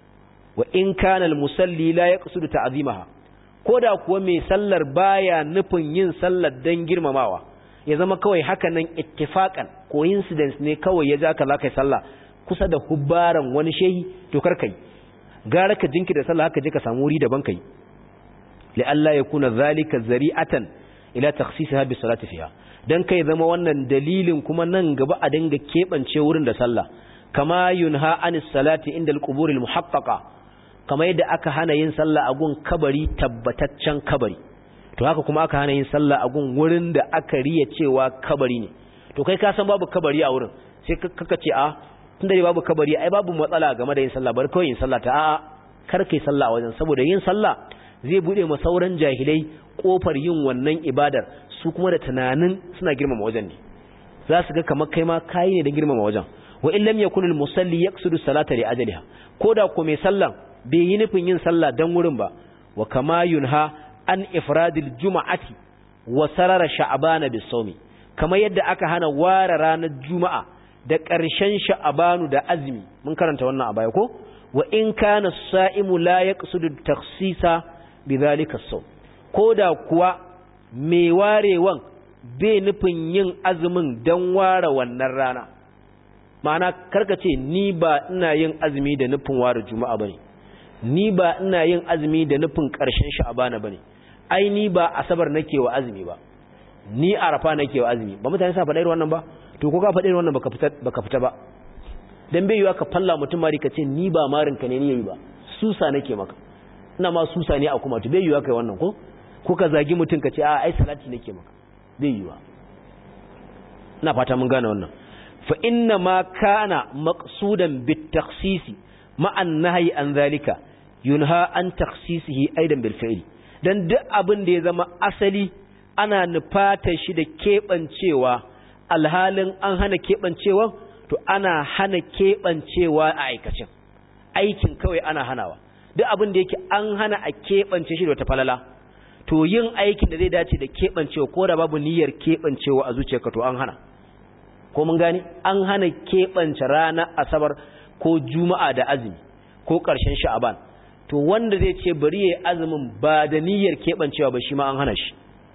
wa in kana al-musalli la yaqsudu ta'zimaha ko da kuwa mai sallar baya nufin yin sallar don girmamawa ya zama kawai haka nan ittifakan coincidence ne kawai ya ja ka za ka yi sallah kusa da hubbaran wani shehi to kar kai gara ka jinki da sallah haka je ka samu wuri daban kai la'alla yakuna zalika zari'atan ila takhsisiha bi salati fiha dan kai zama wannan dalilin kuma nan gaba a dinga kebance wurin da sallah kama yunha anis salati inda al-qubur al-muhaqqaqa kama yadda aka hana yin sallah a gun kabari tabbataccen kabari to haka kuma aka hana yin sallah a gun wurin da aka riya cewa kabari ne to kai ka san babu kabari a wurin sai kaka ce a tunda dai babu kabari ai babu matsala game da yin sallah bar kawai yin sallah ta a'a kar kai sallah a wajen saboda yin sallah zai bude ma sauran jahilai kofar yin wannan ibadar su kuma da tunanin suna girmama wajen ne za su ga kamar kai ma kai ne da girmama wajen wa in lam yakun al-musalli yaqsidu salata li ajaliha koda ko mai sallan bai yi nufin yin sallah dan wurin ba wa kama yunha an ifradil juma'ati wa sarara sha'bana bis-sawmi kamar yadda aka hana ware ranar juma'a da ƙarshen sha'abanu da azumi mun karanta wannan a baya ko wa in kana sa'imu la yaqsidu takhsisa bidhalika as-sawm koda kuwa mai warewan bai nufin yin azumin dan ware wannan rana ma'ana karka ce ni ba ina yin azumi da nufin ware juma'a bane ni ba ina yin azumi da nufin ƙarshen sha'abana bane ai ni ba asabar nake wa azumi ba ni arafa nake wa azumi ba mutane sa faɗa irin wannan ba to ko ka faɗa irin wannan baka fita baka fita ba dan bai yiwa ka falla mutum mari ka ce ni ba marin ka ne ni yayi ba susa nake maka ina ma susa ne a kuma to bai yiwa kai wannan ko ko ka zagi mutum ka ce a ai salati nake maka bai yiwa ina fata mun gane wannan fa inna ma kana maqsudan bit takhsisi ma an nahyi an zalika yunha an takhsisihi aidan bil fi'li dan duk abin da ya zama asali ana nufata shi da keɓancewa alhalin an hana keɓancewa to ana hana keɓancewa a aikacin aikin kawai ana hanawa duk abin da yake an hana a keɓance shi da wata falala to yin aikin da zai dace da keɓancewa ko da babu niyyar keɓancewa a zuciyarka to an hana ko mun gani an hana keɓance ranar asabar ko juma'a da azumi ko ƙarshen sha'aban to wanda zai ce bari ya azumin ba da niyyar keɓancewa ba shi ma an hana shi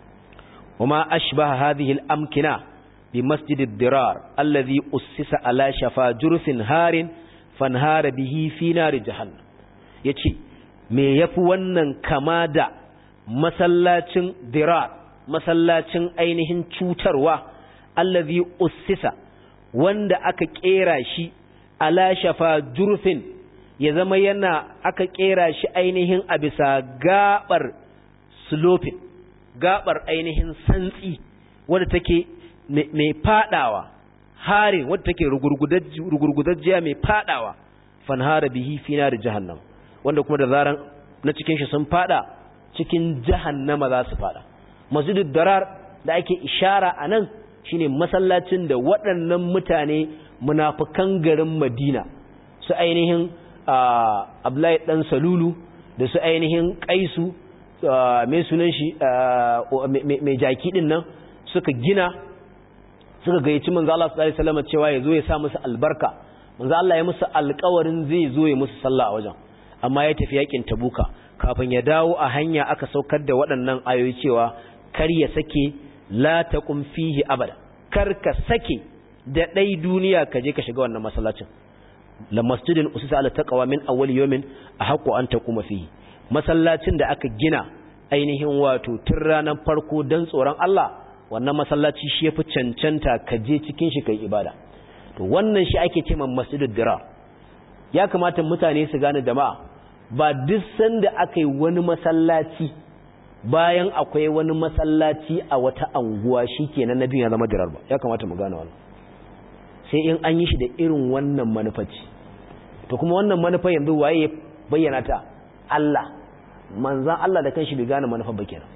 وما أشبه هذه الأمكنة بمسجد الدرار الذي أسس على شفا جرف هار فانهار به في نار جهنم يتي me yafi wannan kama da masallacin dirar masallacin ainihin cutarwa allazi ussisa wanda aka kera shi ala shafa jurfin ya zama yana aka kera shi ainihin a bisa gabar sloping gabar ainihin santsi wadda take mai fadawa harin wadda take rugurgudajjiya mai fadawa fanhara bihi fina da jahannam wanda kuma da zaran na cikin shi sun fada cikin jahannama za su fada masjidud darar da ake ishara a nan shine masallacin da waɗannan mutane munafukan garin madina su ainihin abdullahi dan salulu da su ainihin kaisu mai sunan shi mai jaki din nan suka gina suka gayyaci manzo Allah sallallahu alaihi wasallam cewa ya zo ya sa musu albarka manzo Allah ya musu alƙawarin zai zo ya musu sallah a wajen amma ya tafi yakin tabuka kafin ya dawo a hanya aka saukar da waɗannan ayoyi cewa kar ya sake la taqum fihi abada kar ka sake da dai duniya ka je ka shiga wannan masallacin la masjidin usisa ala taqwa min awwal yawmin ahqqu an taquma fihi masallacin da aka gina ainihin wato tun ranar farko don tsoron Allah wannan masallaci shi yafi cancanta ka je cikin shi kai ibada to wannan shi ake cewa masjidud dira ya kamata mutane su gane jama'a ba duk sanda aka yi wani masallaci bayan akwai wani masallaci a wata anguwa shikenan nabi ya zama dirar ba ya kamata mu gane wannan sai in an yi shi da irin wannan manufaci to kuma wannan manufa yanzu waye ya bayyana ta Allah manzan Allah da kanshi bai gane manufa ba kenan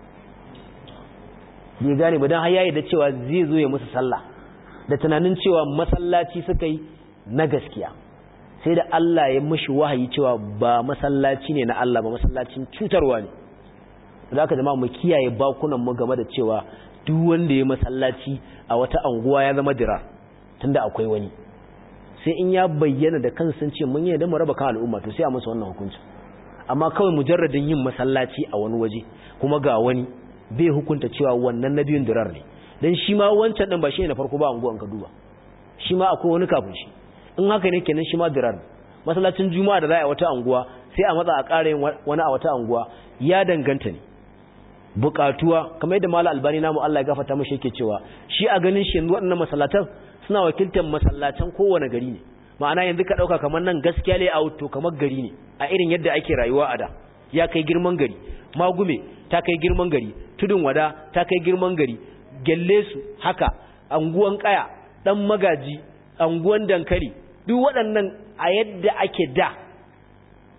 bai gane ba don har yayi da cewa zai zo ya musu sallah da tunanin cewa masallaci suka yi na gaskiya sai da Allah ya mishi wahayi cewa ba masallaci ne na Allah ba masallacin cutarwa ne da aka jama'a mu kiyaye bakunan mu game da cewa duk wanda ya masallaci a wata anguwa ya zama dira tunda akwai wani sai in ya bayyana da kansa ce mun yi da mu raba kan al'umma to sai a masa wannan hukunci amma kawai mujarradin yin masallaci a wani waje kuma ga wani bai hukunta cewa wannan na biyun dirar ne dan shi ma wancan din ba shi ne na farko ba anguwan ka duba shi ma akwai wani kafin shi in haka ne kenan shi ma dirar masallacin juma'a da za a wata anguwa sai a matsa a ƙara yin wani a wata anguwa ya danganta ne bukatuwa kamar yadda mala albani namu Allah ya gafarta mashi yake cewa shi a ganin shi yanzu waɗannan masallatan suna wakiltar masallatan kowane gari ne ma'ana yanzu ka ɗauka kamar nan gaskiya ne a to kamar gari ne a irin yadda ake rayuwa a da ya kai girman gari magume ta kai girman gari tudun wada ta kai girman gari gelle su haka anguwan kaya dan magaji anguwan dankali duk waɗannan a yadda ake da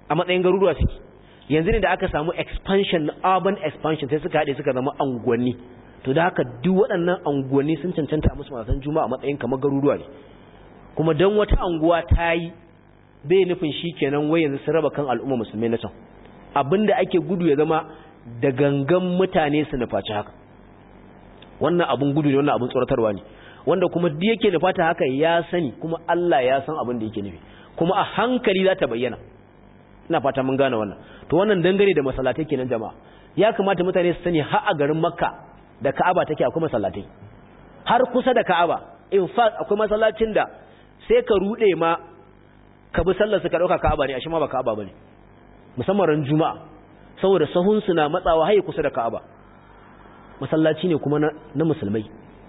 a matsayin garuruwa suke yanzu ne da aka samu expansion urban expansion sai suka haɗe suka zama anguwanni to da haka duk waɗannan anguwanni sun cancanta musu masan juma'a a matsayin kamar garuruwa ne kuma don wata anguwa ta yi bai nufin shi kenan wai yanzu sun raba kan al'umma musulmai na can abinda ake gudu ya zama da gangan mutane su nufaci haka wannan abun gudu ne wannan abun tsoratarwa ne wanda kuma duk yake nufata haka ya sani kuma Allah ya san abin da yake nufi kuma a hankali za ta bayyana ina fata mun gane wannan to wannan dangane da masallatai kenan jama'a ya kamata mutane su sani har a garin Makka da Ka'aba take akwai masallatai har kusa da Ka'aba in fact akwai masallacin da sai ka rude ma ka bi sallar su ka dauka Ka'aba ne ashe ma ba Ka'aba bane musamman ran Juma'a saboda sahun su na matsawa haye kusa da Ka'aba masallaci ne kuma na musulmai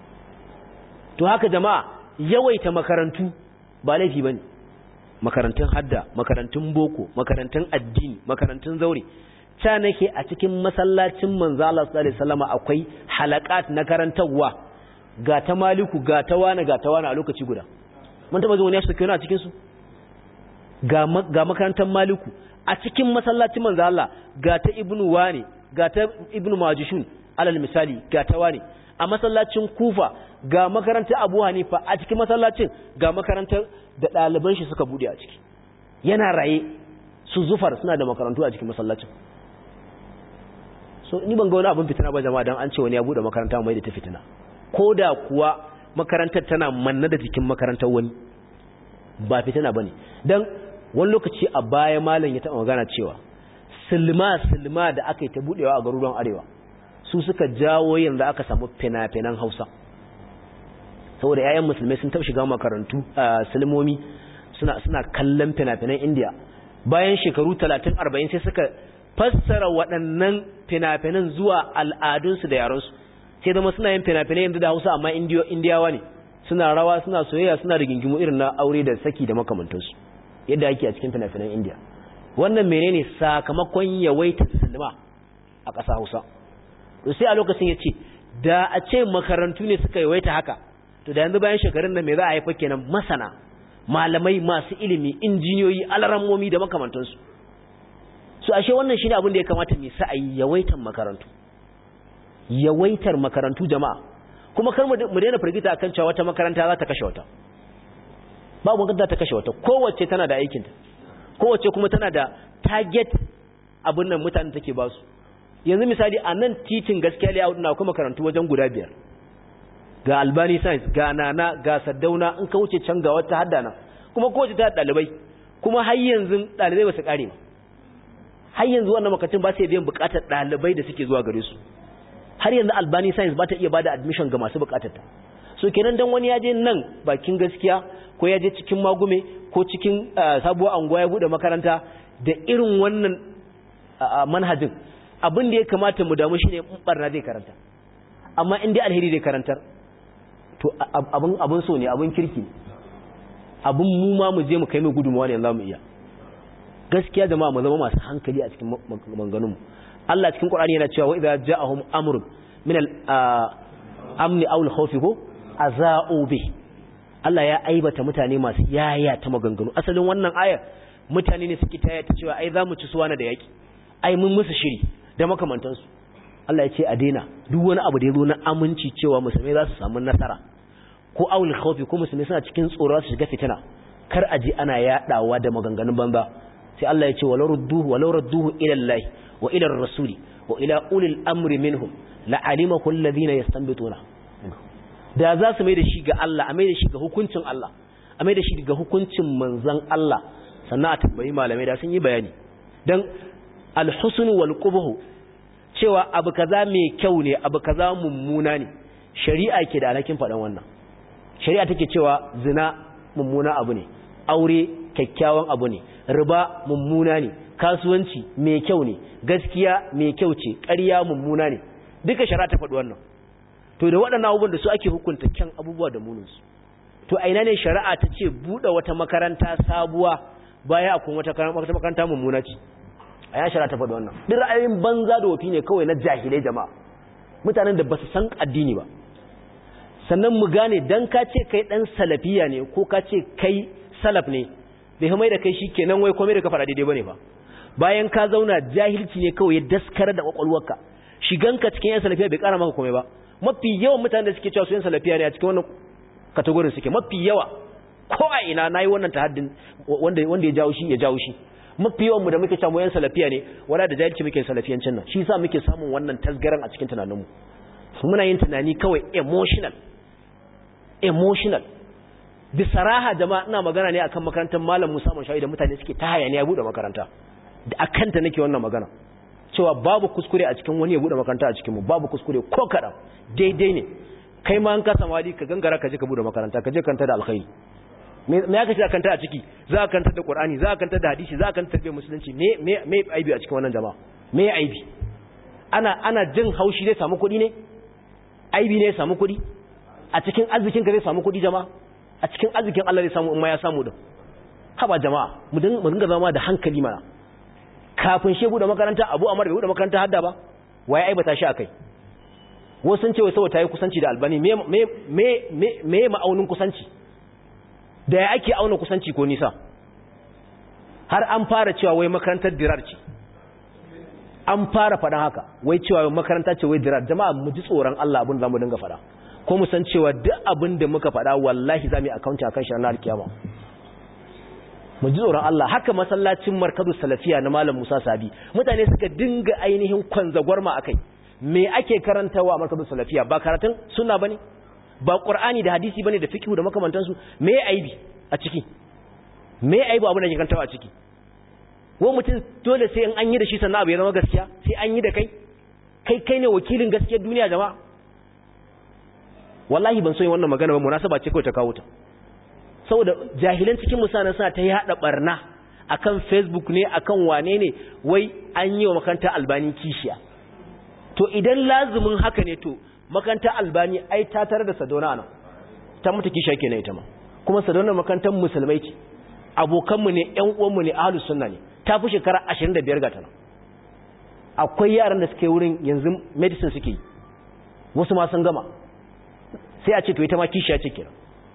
to haka jama'a yawaita makarantu ba laifi bane makarantun hadda makarantun boko makarantun addini makarantun zaure ta nake a cikin masallacin manzo Allah sallallahu alaihi wasallam akwai halakat na karantawa ga ta maliku ga ta wani ga ta wani a lokaci guda mun taba zuwa ne su kiyo a cikin su ga ga makarantar maliku a cikin masallacin manzo Allah ga ta ibnu wani ga ta ibnu majishun alal misali ga ta wani a masallacin kufa ga makarantar abu hanifa a cikin masallacin ga makarantar da ɗaliban shi suka buɗe a ciki yana raye su zufar suna da makarantu a cikin masallacin so ni ban ga wani abin fitina ba jama'a dan an ce wani ya buɗe makaranta mai da ta fitina ko da kuwa makarantar tana manna da jikin makarantar wani ba fitina bane dan wani lokaci a baya malam ya taɓa magana cewa silma silma da aka yi ta buɗewa a garuruwan arewa su suka jawo yanzu aka samu fina-finan hausa saboda 'ya'yan musulmai sun taɓa shiga makarantu a silmomi suna suna kallon fina-finan indiya bayan shekaru 30-40 sai suka fassara waɗannan fina-finan zuwa al'adunsu da yaransu sai zama suna yin fina-finai yanzu da hausa amma indiyawa ne suna rawa suna soyayya suna rigingimu irin na aure da saki da makamantansu yadda ake a cikin fina-finan indiya wannan menene sakamakon yawaita silma a ƙasa hausa to sai a lokacin ya ce da a ce makarantu ne suka yawaita haka to da yanzu bayan shekarun nan me za a haifa kenan masana malamai masu ilimi injiniyoyi alarammomi da makamantansu su ashe wannan shine abin da ya kamata mu sa ayi yawaitar makarantu yawaitar makarantu jama'a kuma kar mu daina firgita akan cewa wata makaranta za ta kashe wata babu makaranta ta kashe wata kowace tana da aikinta kowace kuma tana da target abin nan mutanen take ba su yanzu misali a nan titin gaskiya layout na kuma makarantu wajen guda biyar ga albani science ga nana ga saddauna in ka wuce can ga wata haddana kuma kowace ta dalibai kuma har yanzu dalibai ba su kare ba har yanzu wannan makatun ba su biyan bukatar dalibai da suke zuwa gare su har yanzu albani science ba ta iya bada admission ga masu bukatar ta so kenan dan wani ya je nan bakin gaskiya ko ya je cikin magume ko cikin sabuwar anguwa ya bude makaranta da irin wannan manhajin abin da ya kamata mu damu shine in barna zai karanta amma in dai alheri zai karantar to abin abin so ne abin kirki abin mu ma mu je mu kai mai gudunmawa ne za mu iya gaskiya jama'a mu zama masu hankali a cikin maganganun mu Allah cikin Qur'ani yana cewa wa idza ja'ahum amrun min al-amni aw al-khawfi ko aza'u bi Allah ya aibata mutane masu yaya ta maganganu asalin wannan aya mutane ne suke taya ta cewa ai za mu ci suwana da yaki ai mun musu shiri da makamantansu Allah ya ce a daina duk wani abu da ya zo na aminci cewa musulmai za su samu nasara ko awul khawfi ko musulmai suna cikin tsoro su shiga fitina kar a ji ana yadawa da maganganun banza sai Allah ya ce walau rudduhu walau radduhu ila Allah wa ila rasuli wa ila ulil amri minhum la alimahu alladhina yastanbituna da za su mai da shi ga Allah a mai da shi ga hukuncin Allah a mai da shi ga hukuncin manzon Allah sannan a tambayi malamai da sun yi bayani dan alhusnu wal qubhu cewa abu kaza mai kyau ne abu kaza mummuna ne shari'a ke da alhakin faɗan wannan shari'a take cewa zina mummuna abu ne aure kyakkyawan abu ne riba mummuna ne kasuwanci mai kyau ne gaskiya mai kyau ce ƙarya mummuna ne duka shari'a ta faɗi wannan to da waɗannan abubuwan da su ake hukunta kyan abubuwa da muninsu to a ina ne shari'a ta ce buɗe wata makaranta sabuwa baya akwai wata makaranta mummuna ce a ya shara ta faɗi wannan duk ra'ayoyin banza da wafi ne kawai na jahilai jama'a mutanen da ba su san addini ba sannan mu gane dan ka ce kai dan salafiya ne ko ka ce kai salaf ne bai mai da kai shi kenan wai komai da ka faɗa daidai bane ba bayan ka zauna jahilci ne kawai ya daskar da kwakwalwarka shiganka cikin yan salafiya bai kara maka komai ba mafi yawan mutanen da suke cewa su yan salafiya ne a cikin wannan kategorin suke mafi yawa ko a ina nayi wannan tahaddin wanda wanda ya jawo shi ya jawo shi mafi yawan mu da muke cewa mu yan salafiya ne wala da jahilci muke salafiyancin nan shi yasa muke samun wannan tasgaran a cikin tunaninmu muna yin tunani kawai emotional emotional bisaraha jama'a ina magana ne akan makarantar malam Musa Mashawi da mutane suke ta hayaniya bude makaranta da akanta nake wannan magana cewa babu kuskure a cikin wani ya bude makaranta a cikin mu babu kuskure ko kadan daidai ne kai ma an ka samu hali ka gangara ka je ka bude makaranta ka je kanta da alkhairi me me aka ce kanta a ciki za ka kanta da Qur'ani za ka kanta da hadisi za ka kanta da musulunci me me me aibi a cikin wannan jama'a me aibi ana ana jin haushi zai samu kuɗi ne aibi ne ya samu kuɗi a cikin arzikin ka zai samu kuɗi jama'a a cikin arzikin Allah zai samu in ma ya samu din haba jama'a mu dinga zama da hankali mana kafin shegu da makaranta Abu Amar bai bude makaranta hadda ba waye aibata shi akai wasu sun ce wai saboda tayi kusanci da Albani me me me me ma'aunin kusanci da ya ake auna kusanci ko nisa har an fara cewa wai makarantar dirar ce an fara faɗan haka wai cewa makaranta ce wai dirar jama'a mu ji tsoron Allah abin da zamu dinga faɗa ko mu san cewa duk abin da muka faɗa wallahi za mu yi akaunt akan shi ranar kiyama mu ji tsoron Allah haka masallacin markazu salafiya na malam Musa Sabi mutane suka dinga ainihin kwanzagwarma akai me ake karantawa a markazu salafiya ba karatun sunna bane ba qur'ani da hadisi bane da fiqh da makamantansu me aibi a ciki me aibi abin da ke karantawa a ciki wa mutum dole sai in an yi da shi sannan abu ya zama gaskiya sai an yi da kai kai kai ne wakilin gaskiyar duniya jama'a wallahi ban so yin wannan magana ba munasaba ce kawai ta kawo ta saboda jahilan cikin musanan suna ta yada barna akan facebook ne akan wane ne wai an yi wa makarantar albani kishiya to idan lazumin haka ne to makarantar albani ai ta tare da sadona nan ta mutu kishiya kenan ita ma kuma sadona makarantar musulmai ce abokanmu ne ƴan uwanmu ne ahlus sunna ne ta fi shekara 25 ga ta nan akwai yaran da suke wurin yanzu medicine suke yi wasu ma sun gama sai a ce to ita ma kishiya ce kenan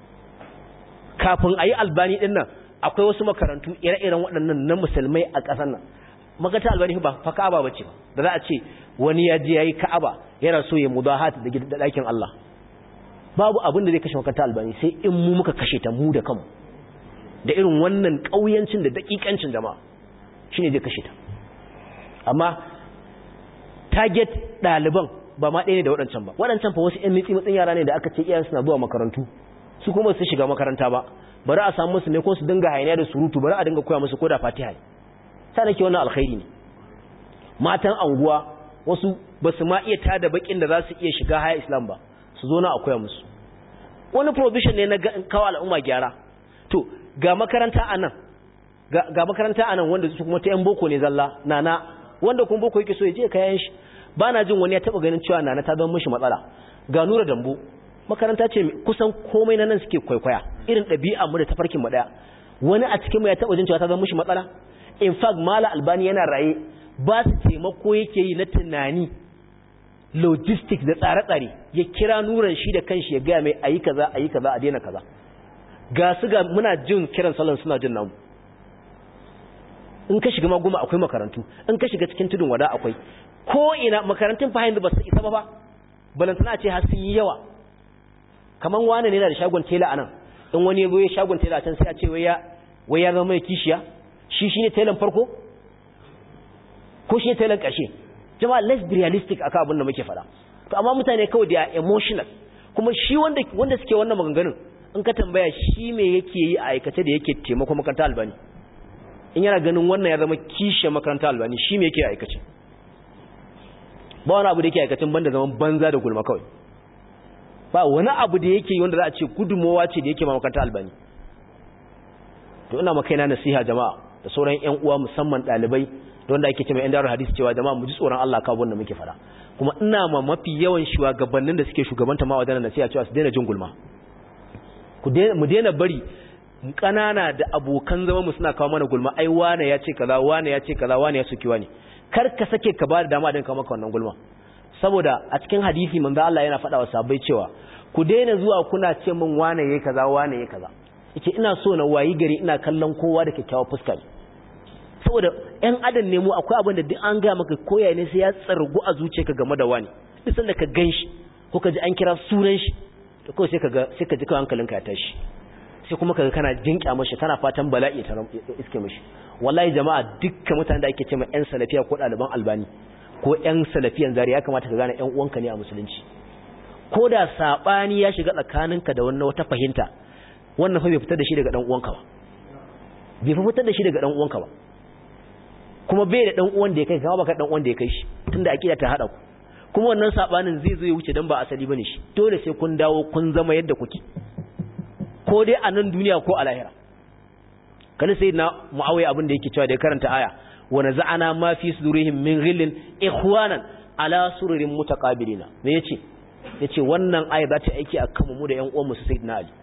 kafin a yi albani ɗin nan akwai wasu makarantu ire-iren waɗannan na musulmai a ƙasar nan makarantar albani ba fa ka'aba ba ce ba da za a ce wani ya je ya yi ka'aba yana so ya mudahat da ɗakin Allah babu abin da zai kashe makarantar albani sai in mu muka kashe ta mu da kanmu da irin wannan ƙauyancin da daƙiƙancin jama'a shine zai kashe ta amma target ɗaliban ba ma ɗaya ne da waɗancan ba waɗancan fa wasu 'yan mitsi matsin yara ne da aka ce iyayen suna zuwa makarantu su kuma su shiga makaranta ba bari a samu musu ne ko su dinga hayaniya da surutu bari a dinga koya musu koda fatiha ne sai nake wannan alkhairi ne matan anguwa wasu ba su ma iya tada bakin da za su iya shiga haya islam ba su zo na a koya musu wani provision ne na kawo al'umma gyara to ga makaranta anan ga makaranta anan wanda su kuma ta yan boko ne zalla nana wanda kuma boko yake so ya je kayan shi ba na jin wani ya taba ganin cewa nana ta zama mishi matsala ga nura dambo makaranta ce kusan komai na nan suke kwaikwaya irin ɗabi'a mu da tafarkin mu daya wani a cikin mu ya taba jin cewa ta zama mishi matsala in fact mala albani yana raye ba su taimako yake yi na tunani logistics da tsare-tsare ya kira nuran shi da kanshi ya gaya mai ayi kaza ayi kaza a daina kaza ga su ga muna jin kiran salon suna jin namu in ka shiga maguma akwai makarantu in ka shiga cikin tudun wada akwai ko ina makarantun fa yanzu ba su isa ba ba balantana ce har sun yi yawa kaman wani ne da shagon tela anan in wani ya ya shagon tela can sai a ce wai ya wai ya zama mai kishiya shi shine telan farko ko shi ne telan ƙarshe jama'a let's be realistic akan abin da muke faɗa to amma mutane kawai da emotional kuma shi wanda wanda suke wannan maganganun in ka tambaya shi me yake yi a aikace da yake taimako makaranta albani in yana ganin wannan ya zama kishe makaranta albani shi me yake aikace ba wani abu da yake aikacin banda zaman banza da gulma kawai ba wani abu da yake wanda za a ce gudunmowa ce da yake ma makaranta albani to ina makaina nasiha jama'a da sauran ƴan uwa musamman ɗalibai da wanda ake cewa ƴan darul hadisi cewa jama'a mu ji tsoron Allah ka wanda muke fara kuma ina ma mafi yawan shugabannin da suke shugabanta ma wadannan nasiha cewa su daina jin gulma ku mu daina bari kanana da abokan zama mu suna kawo mana gulma ai wane ya ce kaza wane ya ce kaza wane ya soki wane kar ka sake ka ba da dama din kawo maka wannan gulma saboda a cikin hadisi manzo Allah yana faɗa wa sahabbai cewa ku daina zuwa kuna ce min wane yayi kaza wane yayi kaza yace ina so na wayi gari ina kallon kowa da kyakkyawar fuska ne saboda ƴan adam ne mu akwai abin da duk an gaya maka koya ne sai ya tsargu a zuciyarka game da wani duk sanda ka ganshi ko ka ji an kira sunan shi to kawai sai ka ga sai ka ji kawai hankalinka ya tashi sai kuma kaga kana jinƙa mashi kana fatan bala'i ta iske mashi wallahi jama'a dukkan mutanen da ake cewa ƴan salafiya ko ɗaliban albani ko ƴan salafiyan zari ya kamata ka gane ƴan uwanka ne a musulunci ko da sabani ya shiga tsakaninka da wannan wata fahimta wannan fa bai fitar da shi daga dan uwanka ba bai fitar da shi daga dan uwanka ba kuma bai da dan uwan da ya kai kama baka dan uwan da ya kai shi tunda akida ta hada ku kuma wannan sabanin zai zo ya wuce dan ba asali bane shi dole sai kun dawo kun zama yadda kuke ko dai a nan duniya ko a lahira kana sai na muawiya abin da yake cewa da ya karanta aya wa naza'ana ma fi sudurihim min ghillin ikhwanan ala sururin mutaqabilina me yace yace wannan aya za ta aiki akan mu da ƴan uwan mu su sayyidina ali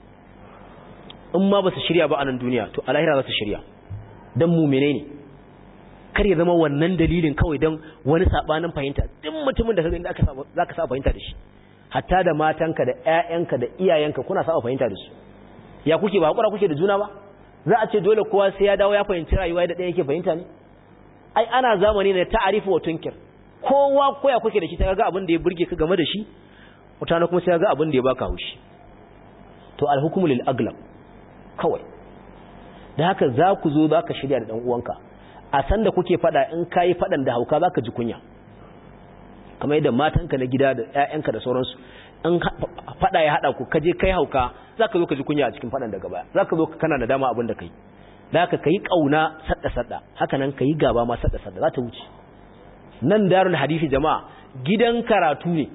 in ma ba su shirya ba a nan duniya to a lahira za su shirya dan mu menene kar ya zama wannan dalilin kawai dan wani sabanin fahimta duk mutumin da kaga inda aka zaka saba fahimta da shi hatta da matanka da ƴaƴanka da iyayenka kuna saba fahimta da su ya kuke ba hakura kuke da juna ba za a ce dole kowa sai ya dawo ya fahimci rayuwa da ɗaya yake fahimta ne ai ana zamani ne ta'arifu wa tunkir kowa koya kuke da shi ta ga abin da ya burge ka game da shi mutane kuma sai ga abin da ya baka haushi to alhukmu lil aglab kawai da haka za ku zo za ka shirya da ɗan uwanka a san da kuke fada in kayi fadan da hauka za ka ji kunya kamar yadda matanka na gida da 'ya'yanka da sauransu in fada ya hada ku kaje kai hauka za ka zo ka ji kunya a cikin fadan daga baya za ka zo ka kana da dama abin da kai da haka ka yi ƙauna sadda-sadda haka nan ka yi gaba ma sadda-sadda za ta wuce nan darul hadisi jama'a gidan karatu ne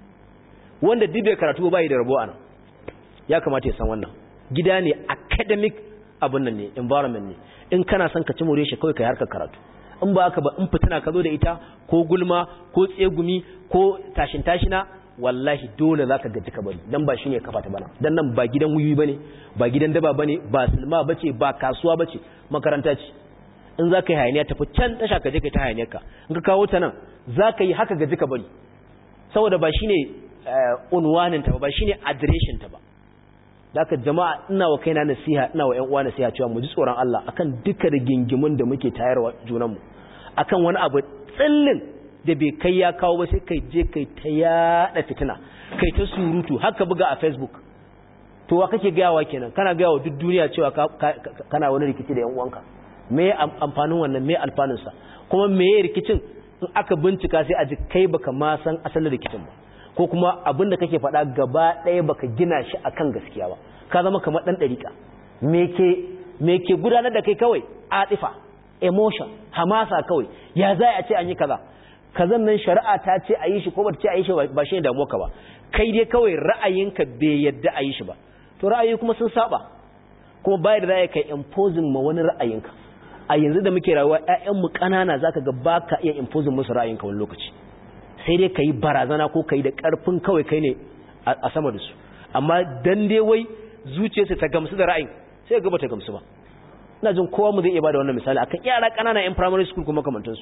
wanda duk bai karatu ba yi da rabo a nan ya kamata ya san wannan gida ne academic abin nan ne environment ne in kana son ka ci more shi kawai kai harkar karatu in ba haka ba in fitina ka zo da ita ko gulma ko tsegumi ko tashin tashina wallahi dole zaka gaji ka bari dan ba shine kafa ta bana dan nan ba gidan wuyi bane ba gidan daba bane ba silma bace ba kasuwa bace makaranta ce in zaka yi hayaniya tafi can tasha ka je kai ta hayaniyar ka in ka kawo ta nan zaka yi haka gaji ka bari saboda ba shine unwanin ta ba ba shine adireshin ta ba Daka jama'a ina wa kaina nasiha ina wa ƴan uwa nasiha cewa mu ji tsoron Allah akan duka rigingimun da muke tayarwa junanmu akan wani abu tsillin da bai kai ya kawo ba sai kai je kai ta yada fitina kai ta surutu haka buga a Facebook to wa kake gayawa kenan kana gayawa duk duniya cewa kana wani rikici da ƴan uwanka me amfanin wannan me alfanun sa kuma me rikicin in aka bincika sai a ji kai baka ma san asalin rikicin ba ko kuma abin da kake faɗa gaba ɗaya baka gina shi akan gaskiya ba ka zama kamar ɗan ɗariƙa me ke gudanar da kai kawai atifa emotion hamasa kawai ya za a ce an yi kaza kazan nan shari'a ta ce a yi shi ko ba ta ce a yi shi ba shi ne damuwa ka ba kai dai kawai ra'ayinka bai yadda a yi shi ba to ra'ayi kuma sun saba kuma bayar da za ka imposing ma wani ra'ayinka a yanzu da muke rayuwa ƴaƴanmu ƙanana zaka ga ba ka iya imposing musu ra'ayinka wani lokaci sai dai ka yi barazana ko ka yi da ƙarfin kawai kai ne a sama da su amma dan dai wai zuciyarsa ta gamsu da ra'ayin sai ga ta gamsu ba ina jin kowa mu zai iya bada wannan misali akan yara ƙanana yan primary school kuma kamantansu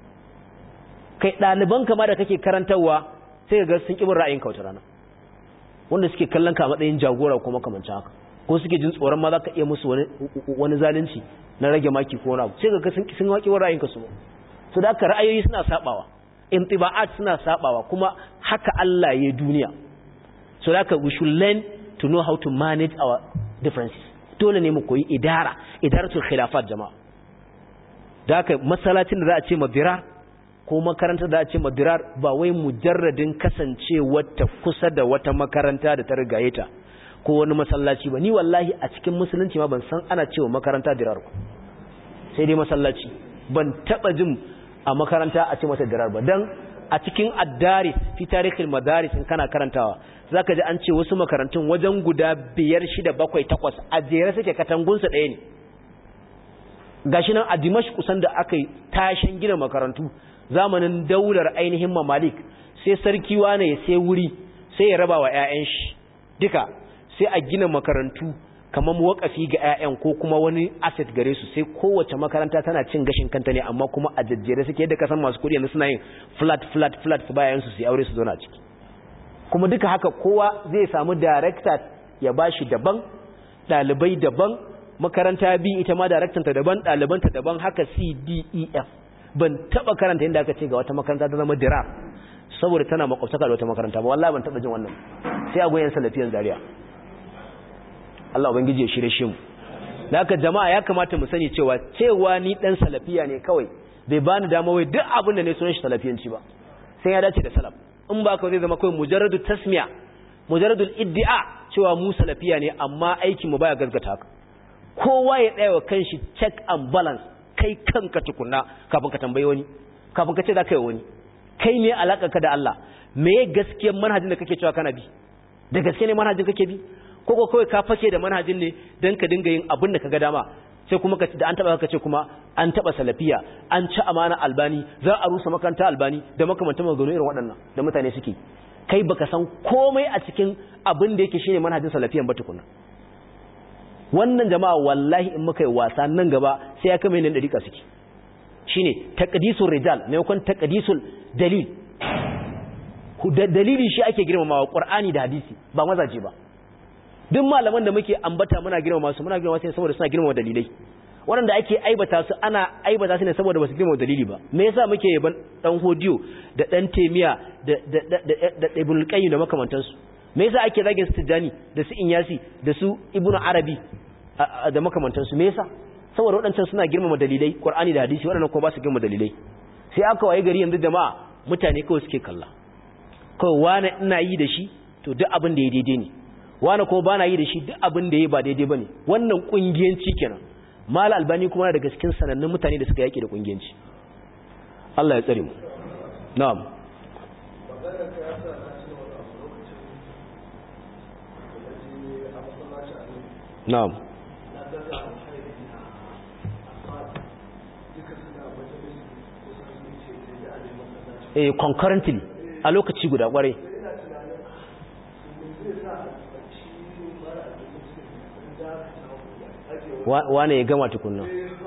kai ɗaliban kama da kake karantarwa sai ga sun ƙi bin ra'ayin ka wata rana wanda suke kallon ka matsayin jagora ko makamancin haka ko suke jin tsoron ma za ka iya musu wani zalunci na rage maki ko wani abu sai ga sun sun waƙi ra'ayin ka su ba so da haka ra'ayoyi suna sabawa intiba'at suna sabawa kuma haka Allah ya duniya so da haka we should learn to know how to manage our differences dole ne mu koyi idara idaratul khilafat jama'a da haka masallacin da za a ce madirar ko makarantar da za a ce madirar ba wai mujarradin kasancewar ta kusa da wata makaranta da ta rigaye ta ko wani masallaci ba ni wallahi a cikin musulunci ma ban san ana cewa makaranta dirar ba sai dai masallaci ban taba jin a makaranta a ce mata dirar ba dan a cikin addaris fi tarihin madaris in kana karantawa zaka ji an ce wasu makarantun wajen guda biyar shida bakwai takwas a jere suke katangunsa ɗaya ne gashi nan a dimash kusan da aka yi tashin gina makarantu zamanin daular ainihin mamalik sai sarki wane ya sai wuri sai ya raba wa 'ya'yan shi duka sai a gina makarantu kamar wakafi ga 'ya'yan ko kuma wani asset gare su sai kowace makaranta tana cin gashin kanta ne amma kuma a jajjere suke yadda kasan masu kuɗi yanzu suna yin flat flat flat su bayan su su aure su zauna ciki kuma duka haka kowa zai samu director ya bashi daban ɗalibai daban makaranta B ita ma daraktanta daban ɗalibanta daban haka C D E F ban taba karanta inda aka ce ga wata makaranta ta zama dirar saboda tana makwabtaka da wata makaranta ba wallahi ban taba jin wannan sai a goyen salafiyan zaria Allah ubangiji ya shirye shi mu haka jama'a ya kamata mu sani cewa cewa ni dan salafiya ne kawai bai bani dama wai duk abin da ne sunan shi salafiyanci ba sai ya dace da salaf in ba ka zai zama kawai mujarradu tasmiya mujarradul iddia cewa mu salafiya ne amma aikin mu baya gaskata haka kowa ya tsaya wa kanshi check and balance kai kanka tukunna kafin ka tambayi wani kafin ka ce za ka yi wani kai ne ka da Allah me gaskiyar manhajin da kake cewa kana bi da gaske ne manhajin kake bi ko ko kawai ka fake da manhajin ne dan ka dinga yin abin da kaga dama sai kuma ka da an taba ka ce kuma an taba salafiya an ci amana albani za a rusa makaranta albani da makamantan maganganu irin waɗannan da mutane suke kai baka san komai a cikin abin da yake shine manhajin salafiyan ba tukuna wannan jama'a wallahi in muka yi wasa nan gaba sai ya kama yin dariƙa suke shine taqdisul rijal maimakon taqdisul dalil dalili shi ake girmamawa qur'ani da hadisi ba mazaje ba duk malaman da muke ambata muna girmama su muna girmama su saboda suna girmama dalilai waɗanda ake aibata su ana aibata su ne saboda ba su girmama dalili ba me yasa muke yaban dan hodiyo da dan temiya da da da da ibn qayyim da makamantansu me yasa ake zagin su tijani da su inyasi da su ibnu arabi da makamantansu me yasa saboda waɗancan suna girmama dalilai qur'ani da hadisi waɗannan kuma ba su girmama dalilai sai aka waye gari yanzu jama'a mutane kawai suke kalla kawai wani ina yi da shi to duk abin da ya daidai ne wani kuma bana yi da shi duk abin da ya ba daidai bane wannan kungiyanci kenan mal albani kuma daga cikin sanannun mutane da suka yaki da kungiyanci Allah ya tsare mu na'am na'am eh concurrently a lokaci guda kwarai wane ya gama tukunna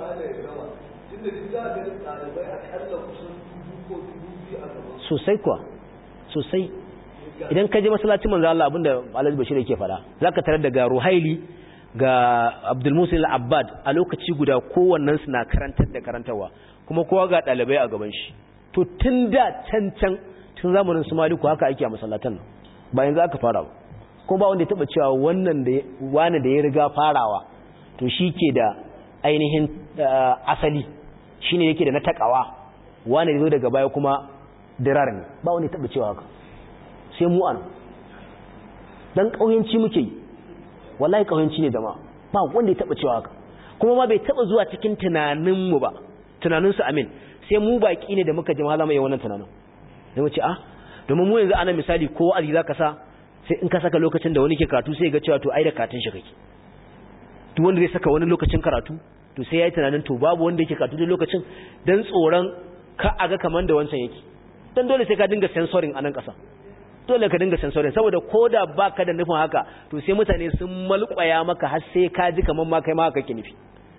sosai kuwa sosai idan ka je masallacin manzo Allah abinda Alhaji Bashir yake fada zaka tarar da ga Ruhaili ga Abdul Musa al-Abbad a lokaci guda kowannen su na karantar da karantarwa kuma kowa ga dalibai a gaban shi to tun da can can tun zamanin su Maliku haka ake a masallatan nan ba yanzu aka fara ba kuma ba wanda ya taba cewa wannan da wani da ya riga farawa to shi ke da ainihin asali shi ne yake da na takawa wani da zo daga baya kuma dirar ne ba wani taɓa cewa haka sai mu an dan ƙauyenci muke yi wallahi ƙauyenci ne dama ba wanda ya taɓa cewa haka kuma ma bai taɓa zuwa cikin tunaninmu ba tunaninsu amin sai mu baƙi ne da muka ji mahala mai wannan tunanin da mu ce ah domin mu yanzu ana misali ko wa'azi za ka sa sai in ka saka lokacin da wani ke karatu sai ga cewa to ai da katin shi kake duk wanda zai saka wani lokacin karatu to sai yayi tunanin to babu wanda yake karatu da lokacin dan tsoron ka aga kaman da wancan yake dan dole sai ka dinga sensoring a nan ƙasa dole ka dinga sensoring saboda koda baka da nufin haka to sai mutane sun malƙwaya maka har sai ka ji kaman ma kai ma haka ke nufi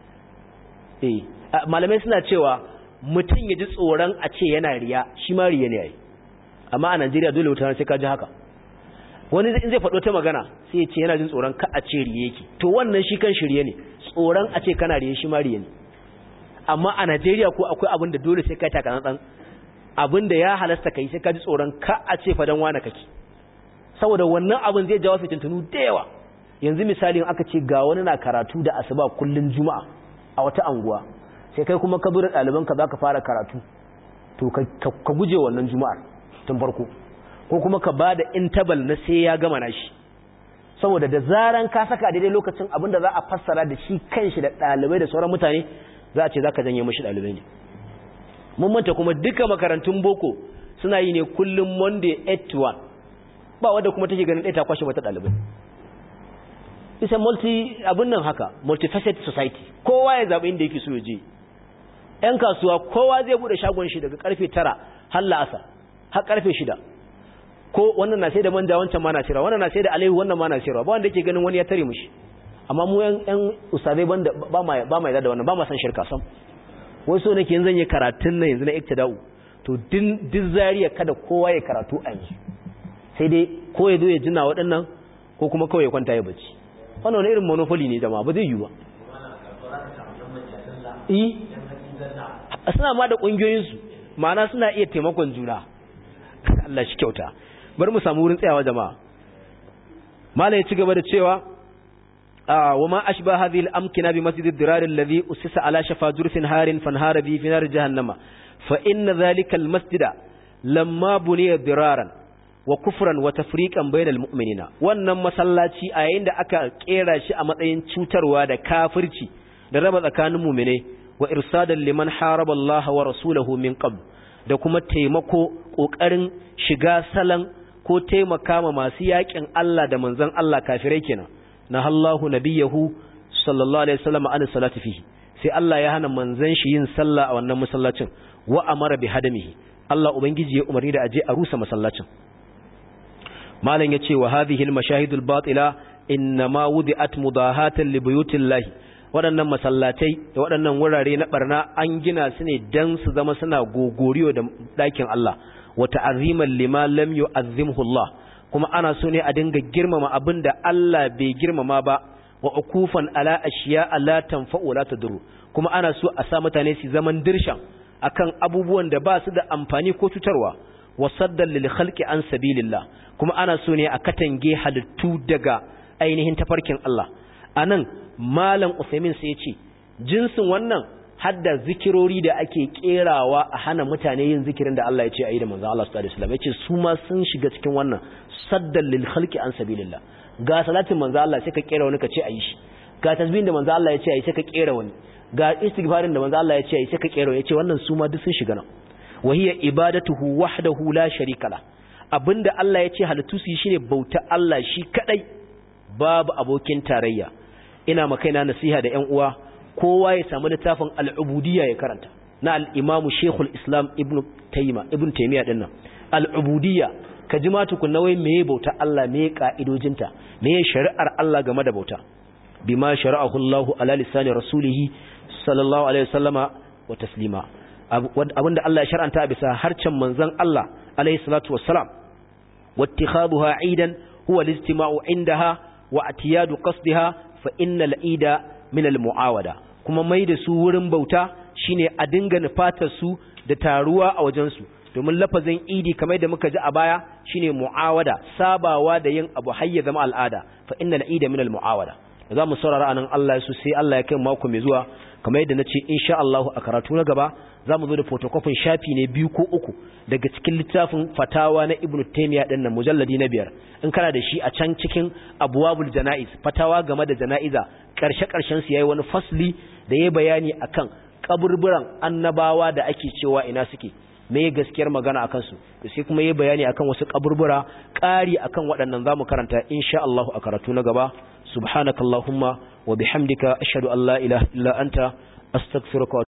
eh malamai suna cewa mutum ya ji tsoron a ce yana riya shi ma riya ne yayi amma a Najeriya dole mutane sai ka ji haka wani in zai faɗo ta magana sai ya ce yana jin tsoron ka a ce riye yake to wannan shi kan shirye ne tsoron a ce kana riye shi ma riye ne amma a Najeriya ko akwai abin da dole sai ka taka nan abin da ya halasta kai sai ka ji tsoron ka a ce fadan wani kake saboda wannan abin zai jawo fitintunu da yawa yanzu misalin aka ce ga wani na karatu da asuba kullun juma'a a wata anguwa sai kai kuma ka bura ɗaliban ka zaka fara karatu to ka guje wannan juma'ar tun farko ko kuma ka bada intabal na sai ya gama nashi saboda da zaran ka saka daidai lokacin abin da za a fassara da shi kanshi da ɗalibai da sauran mutane za a ce za ka janye mashi ɗalibai ne mun manta kuma duka makarantun boko suna yi ne kullum monday 8 to 1 ba wadda kuma take ganin ɗaya ta kwashe mata ɗalibai isa multi abin nan haka multifaceted society kowa ya zaɓi inda yake so ya je ‘yan kasuwa kowa zai buɗe shagon shi daga karfe tara har la'asa har karfe shida ko wannan na sai da manja wancan ma na sayarwa wannan na sai da alaihu wannan ma na sayarwa ba wanda yake ganin wani ya tare mushi amma mu yan yan ustadai banda ba ma ba ma da wannan ba ma san shirka sam wai so nake yanzu yi karatun nan yanzu na iktida'u to din din zariya kada kowa ya karatu a yanzu sai dai ko ya zo ya jina waɗannan ko kuma kawai ya kwanta ya bacci wannan wani irin monopoly ne jama'a ba zai yi ba eh suna ma da ƙungiyoyinsu ma'ana suna iya taimakon juna Allah shi kyauta bari mu samu wurin tsayawa jama'a malai ya ci gaba da cewa wa ma ashba hadhihi al-amkina bi masjid ad-dirar alladhi usisa ala shafa jurfin harin fanhara bi fi nar jahannama fa inna dhalika al-masjida lamma buniya diraran wa kufran wa tafriqan bainal mu'minina wannan masallaci a yayin da aka kera shi a matsayin cutarwa da kafirci da raba tsakanin mu'mine wa irsadan liman haraba Allah wa rasulahu min qabl da kuma taimako kokarin shiga salan ko taimaka ma masu yakin Allah da manzon Allah kafirai kenan na Allahu nabiyahu sallallahu alaihi wasallam an salati fihi sai Allah ya hana manzon shi yin sallah a wannan masallacin wa amara bi hadamihi Allah ubangiji ya umarni da aje a rusa masallacin malam yace wa hadhihi al-mashahidul batila inma wudi'at mudahatan li buyutillahi waɗannan masallatai da waɗannan wurare na barna an gina su ne dan su zama suna gogoriyo da ɗakin Allah wa ta'aziman lima lam yu'azzimhu Allah kuma ana so ne a dinga girmama abin da Allah bai girmama ba wa ukufan ala ashiya la tanfa'u la tadurru kuma ana so a sa mutane su zaman dirshan akan abubuwan da ba su da amfani ko cutarwa wa saddan lil khalqi an sabilillah kuma ana so ne a katange halittu daga ainihin tafarkin Allah anan malam Usaimin sai ya ce jinsin wannan hadda zikirori da ake kerawa a hana mutane yin zikirin da Allah ya ce ayi da manzon Allah sallallahu alaihi wasallam ya ce su ma sun shiga cikin wannan saddan lil khalqi an sabilillah ga salatin manzon Allah sai ka kera wani ka ce ayi shi ga tasbihin da manzon Allah ya ce ayi sai ka kera wani ga istighfarin da manzon Allah ya ce ayi sai ka kera wani ya ce wannan su ma duk sun shiga nan wa hiya ibadatuhu wahdahu la sharika la abinda Allah ya ce halittu su yi shine bauta Allah shi kadai babu abokin tarayya ina makaina nasiha da ƴan uwa kowa ya samu littafin al'ubudiyya ya karanta na al'imamu shekul islam ibn taima ibn taimiyya ɗin nan al'ubudiyya ka ji matukun nawai meye bauta Allah meye ƙa'idojinta meye shari'ar Allah game da bauta bima shari'ahu Allah ala lisani rasulihi sallallahu alaihi wasallama wa taslima abinda Allah ya shar'anta bisa harcen manzon Allah alaihi salatu wassalam wattikhaduha aidan huwa al-istima'u indaha wa atiyadu qasdiha fa innal ida min al-mu'awada kuma mai da su wurin bauta shine a dinga nufatar su da taruwa a wajen su domin lafazin idi kamar da muka ji a baya shine mu'awada sabawa da yin abu hayya zama al'ada fa innal ida min al-mu'awada za mu saurara anan Allah su sai Allah ya kai mako mai zuwa kamar yadda nace insha Allah a karatu na gaba za mu zo da photocopy shafi ne biyu ko uku daga cikin littafin fatawa na Ibn Taymiyyah din nan mujalladi na biyar in kana da shi a can cikin abwabul janaiz fatawa game da janaiza karshe karshen su yayi wani fasli da yayi bayani akan kaburburan annabawa da ake cewa ina suke me gaskiyar magana akan su sai kuma yayi bayani akan wasu kaburbura ƙari akan waɗannan zamu karanta insha Allah a karatu na gaba subhanakallahumma wa bihamdika ashhadu an la ilaha illa anta astaghfiruka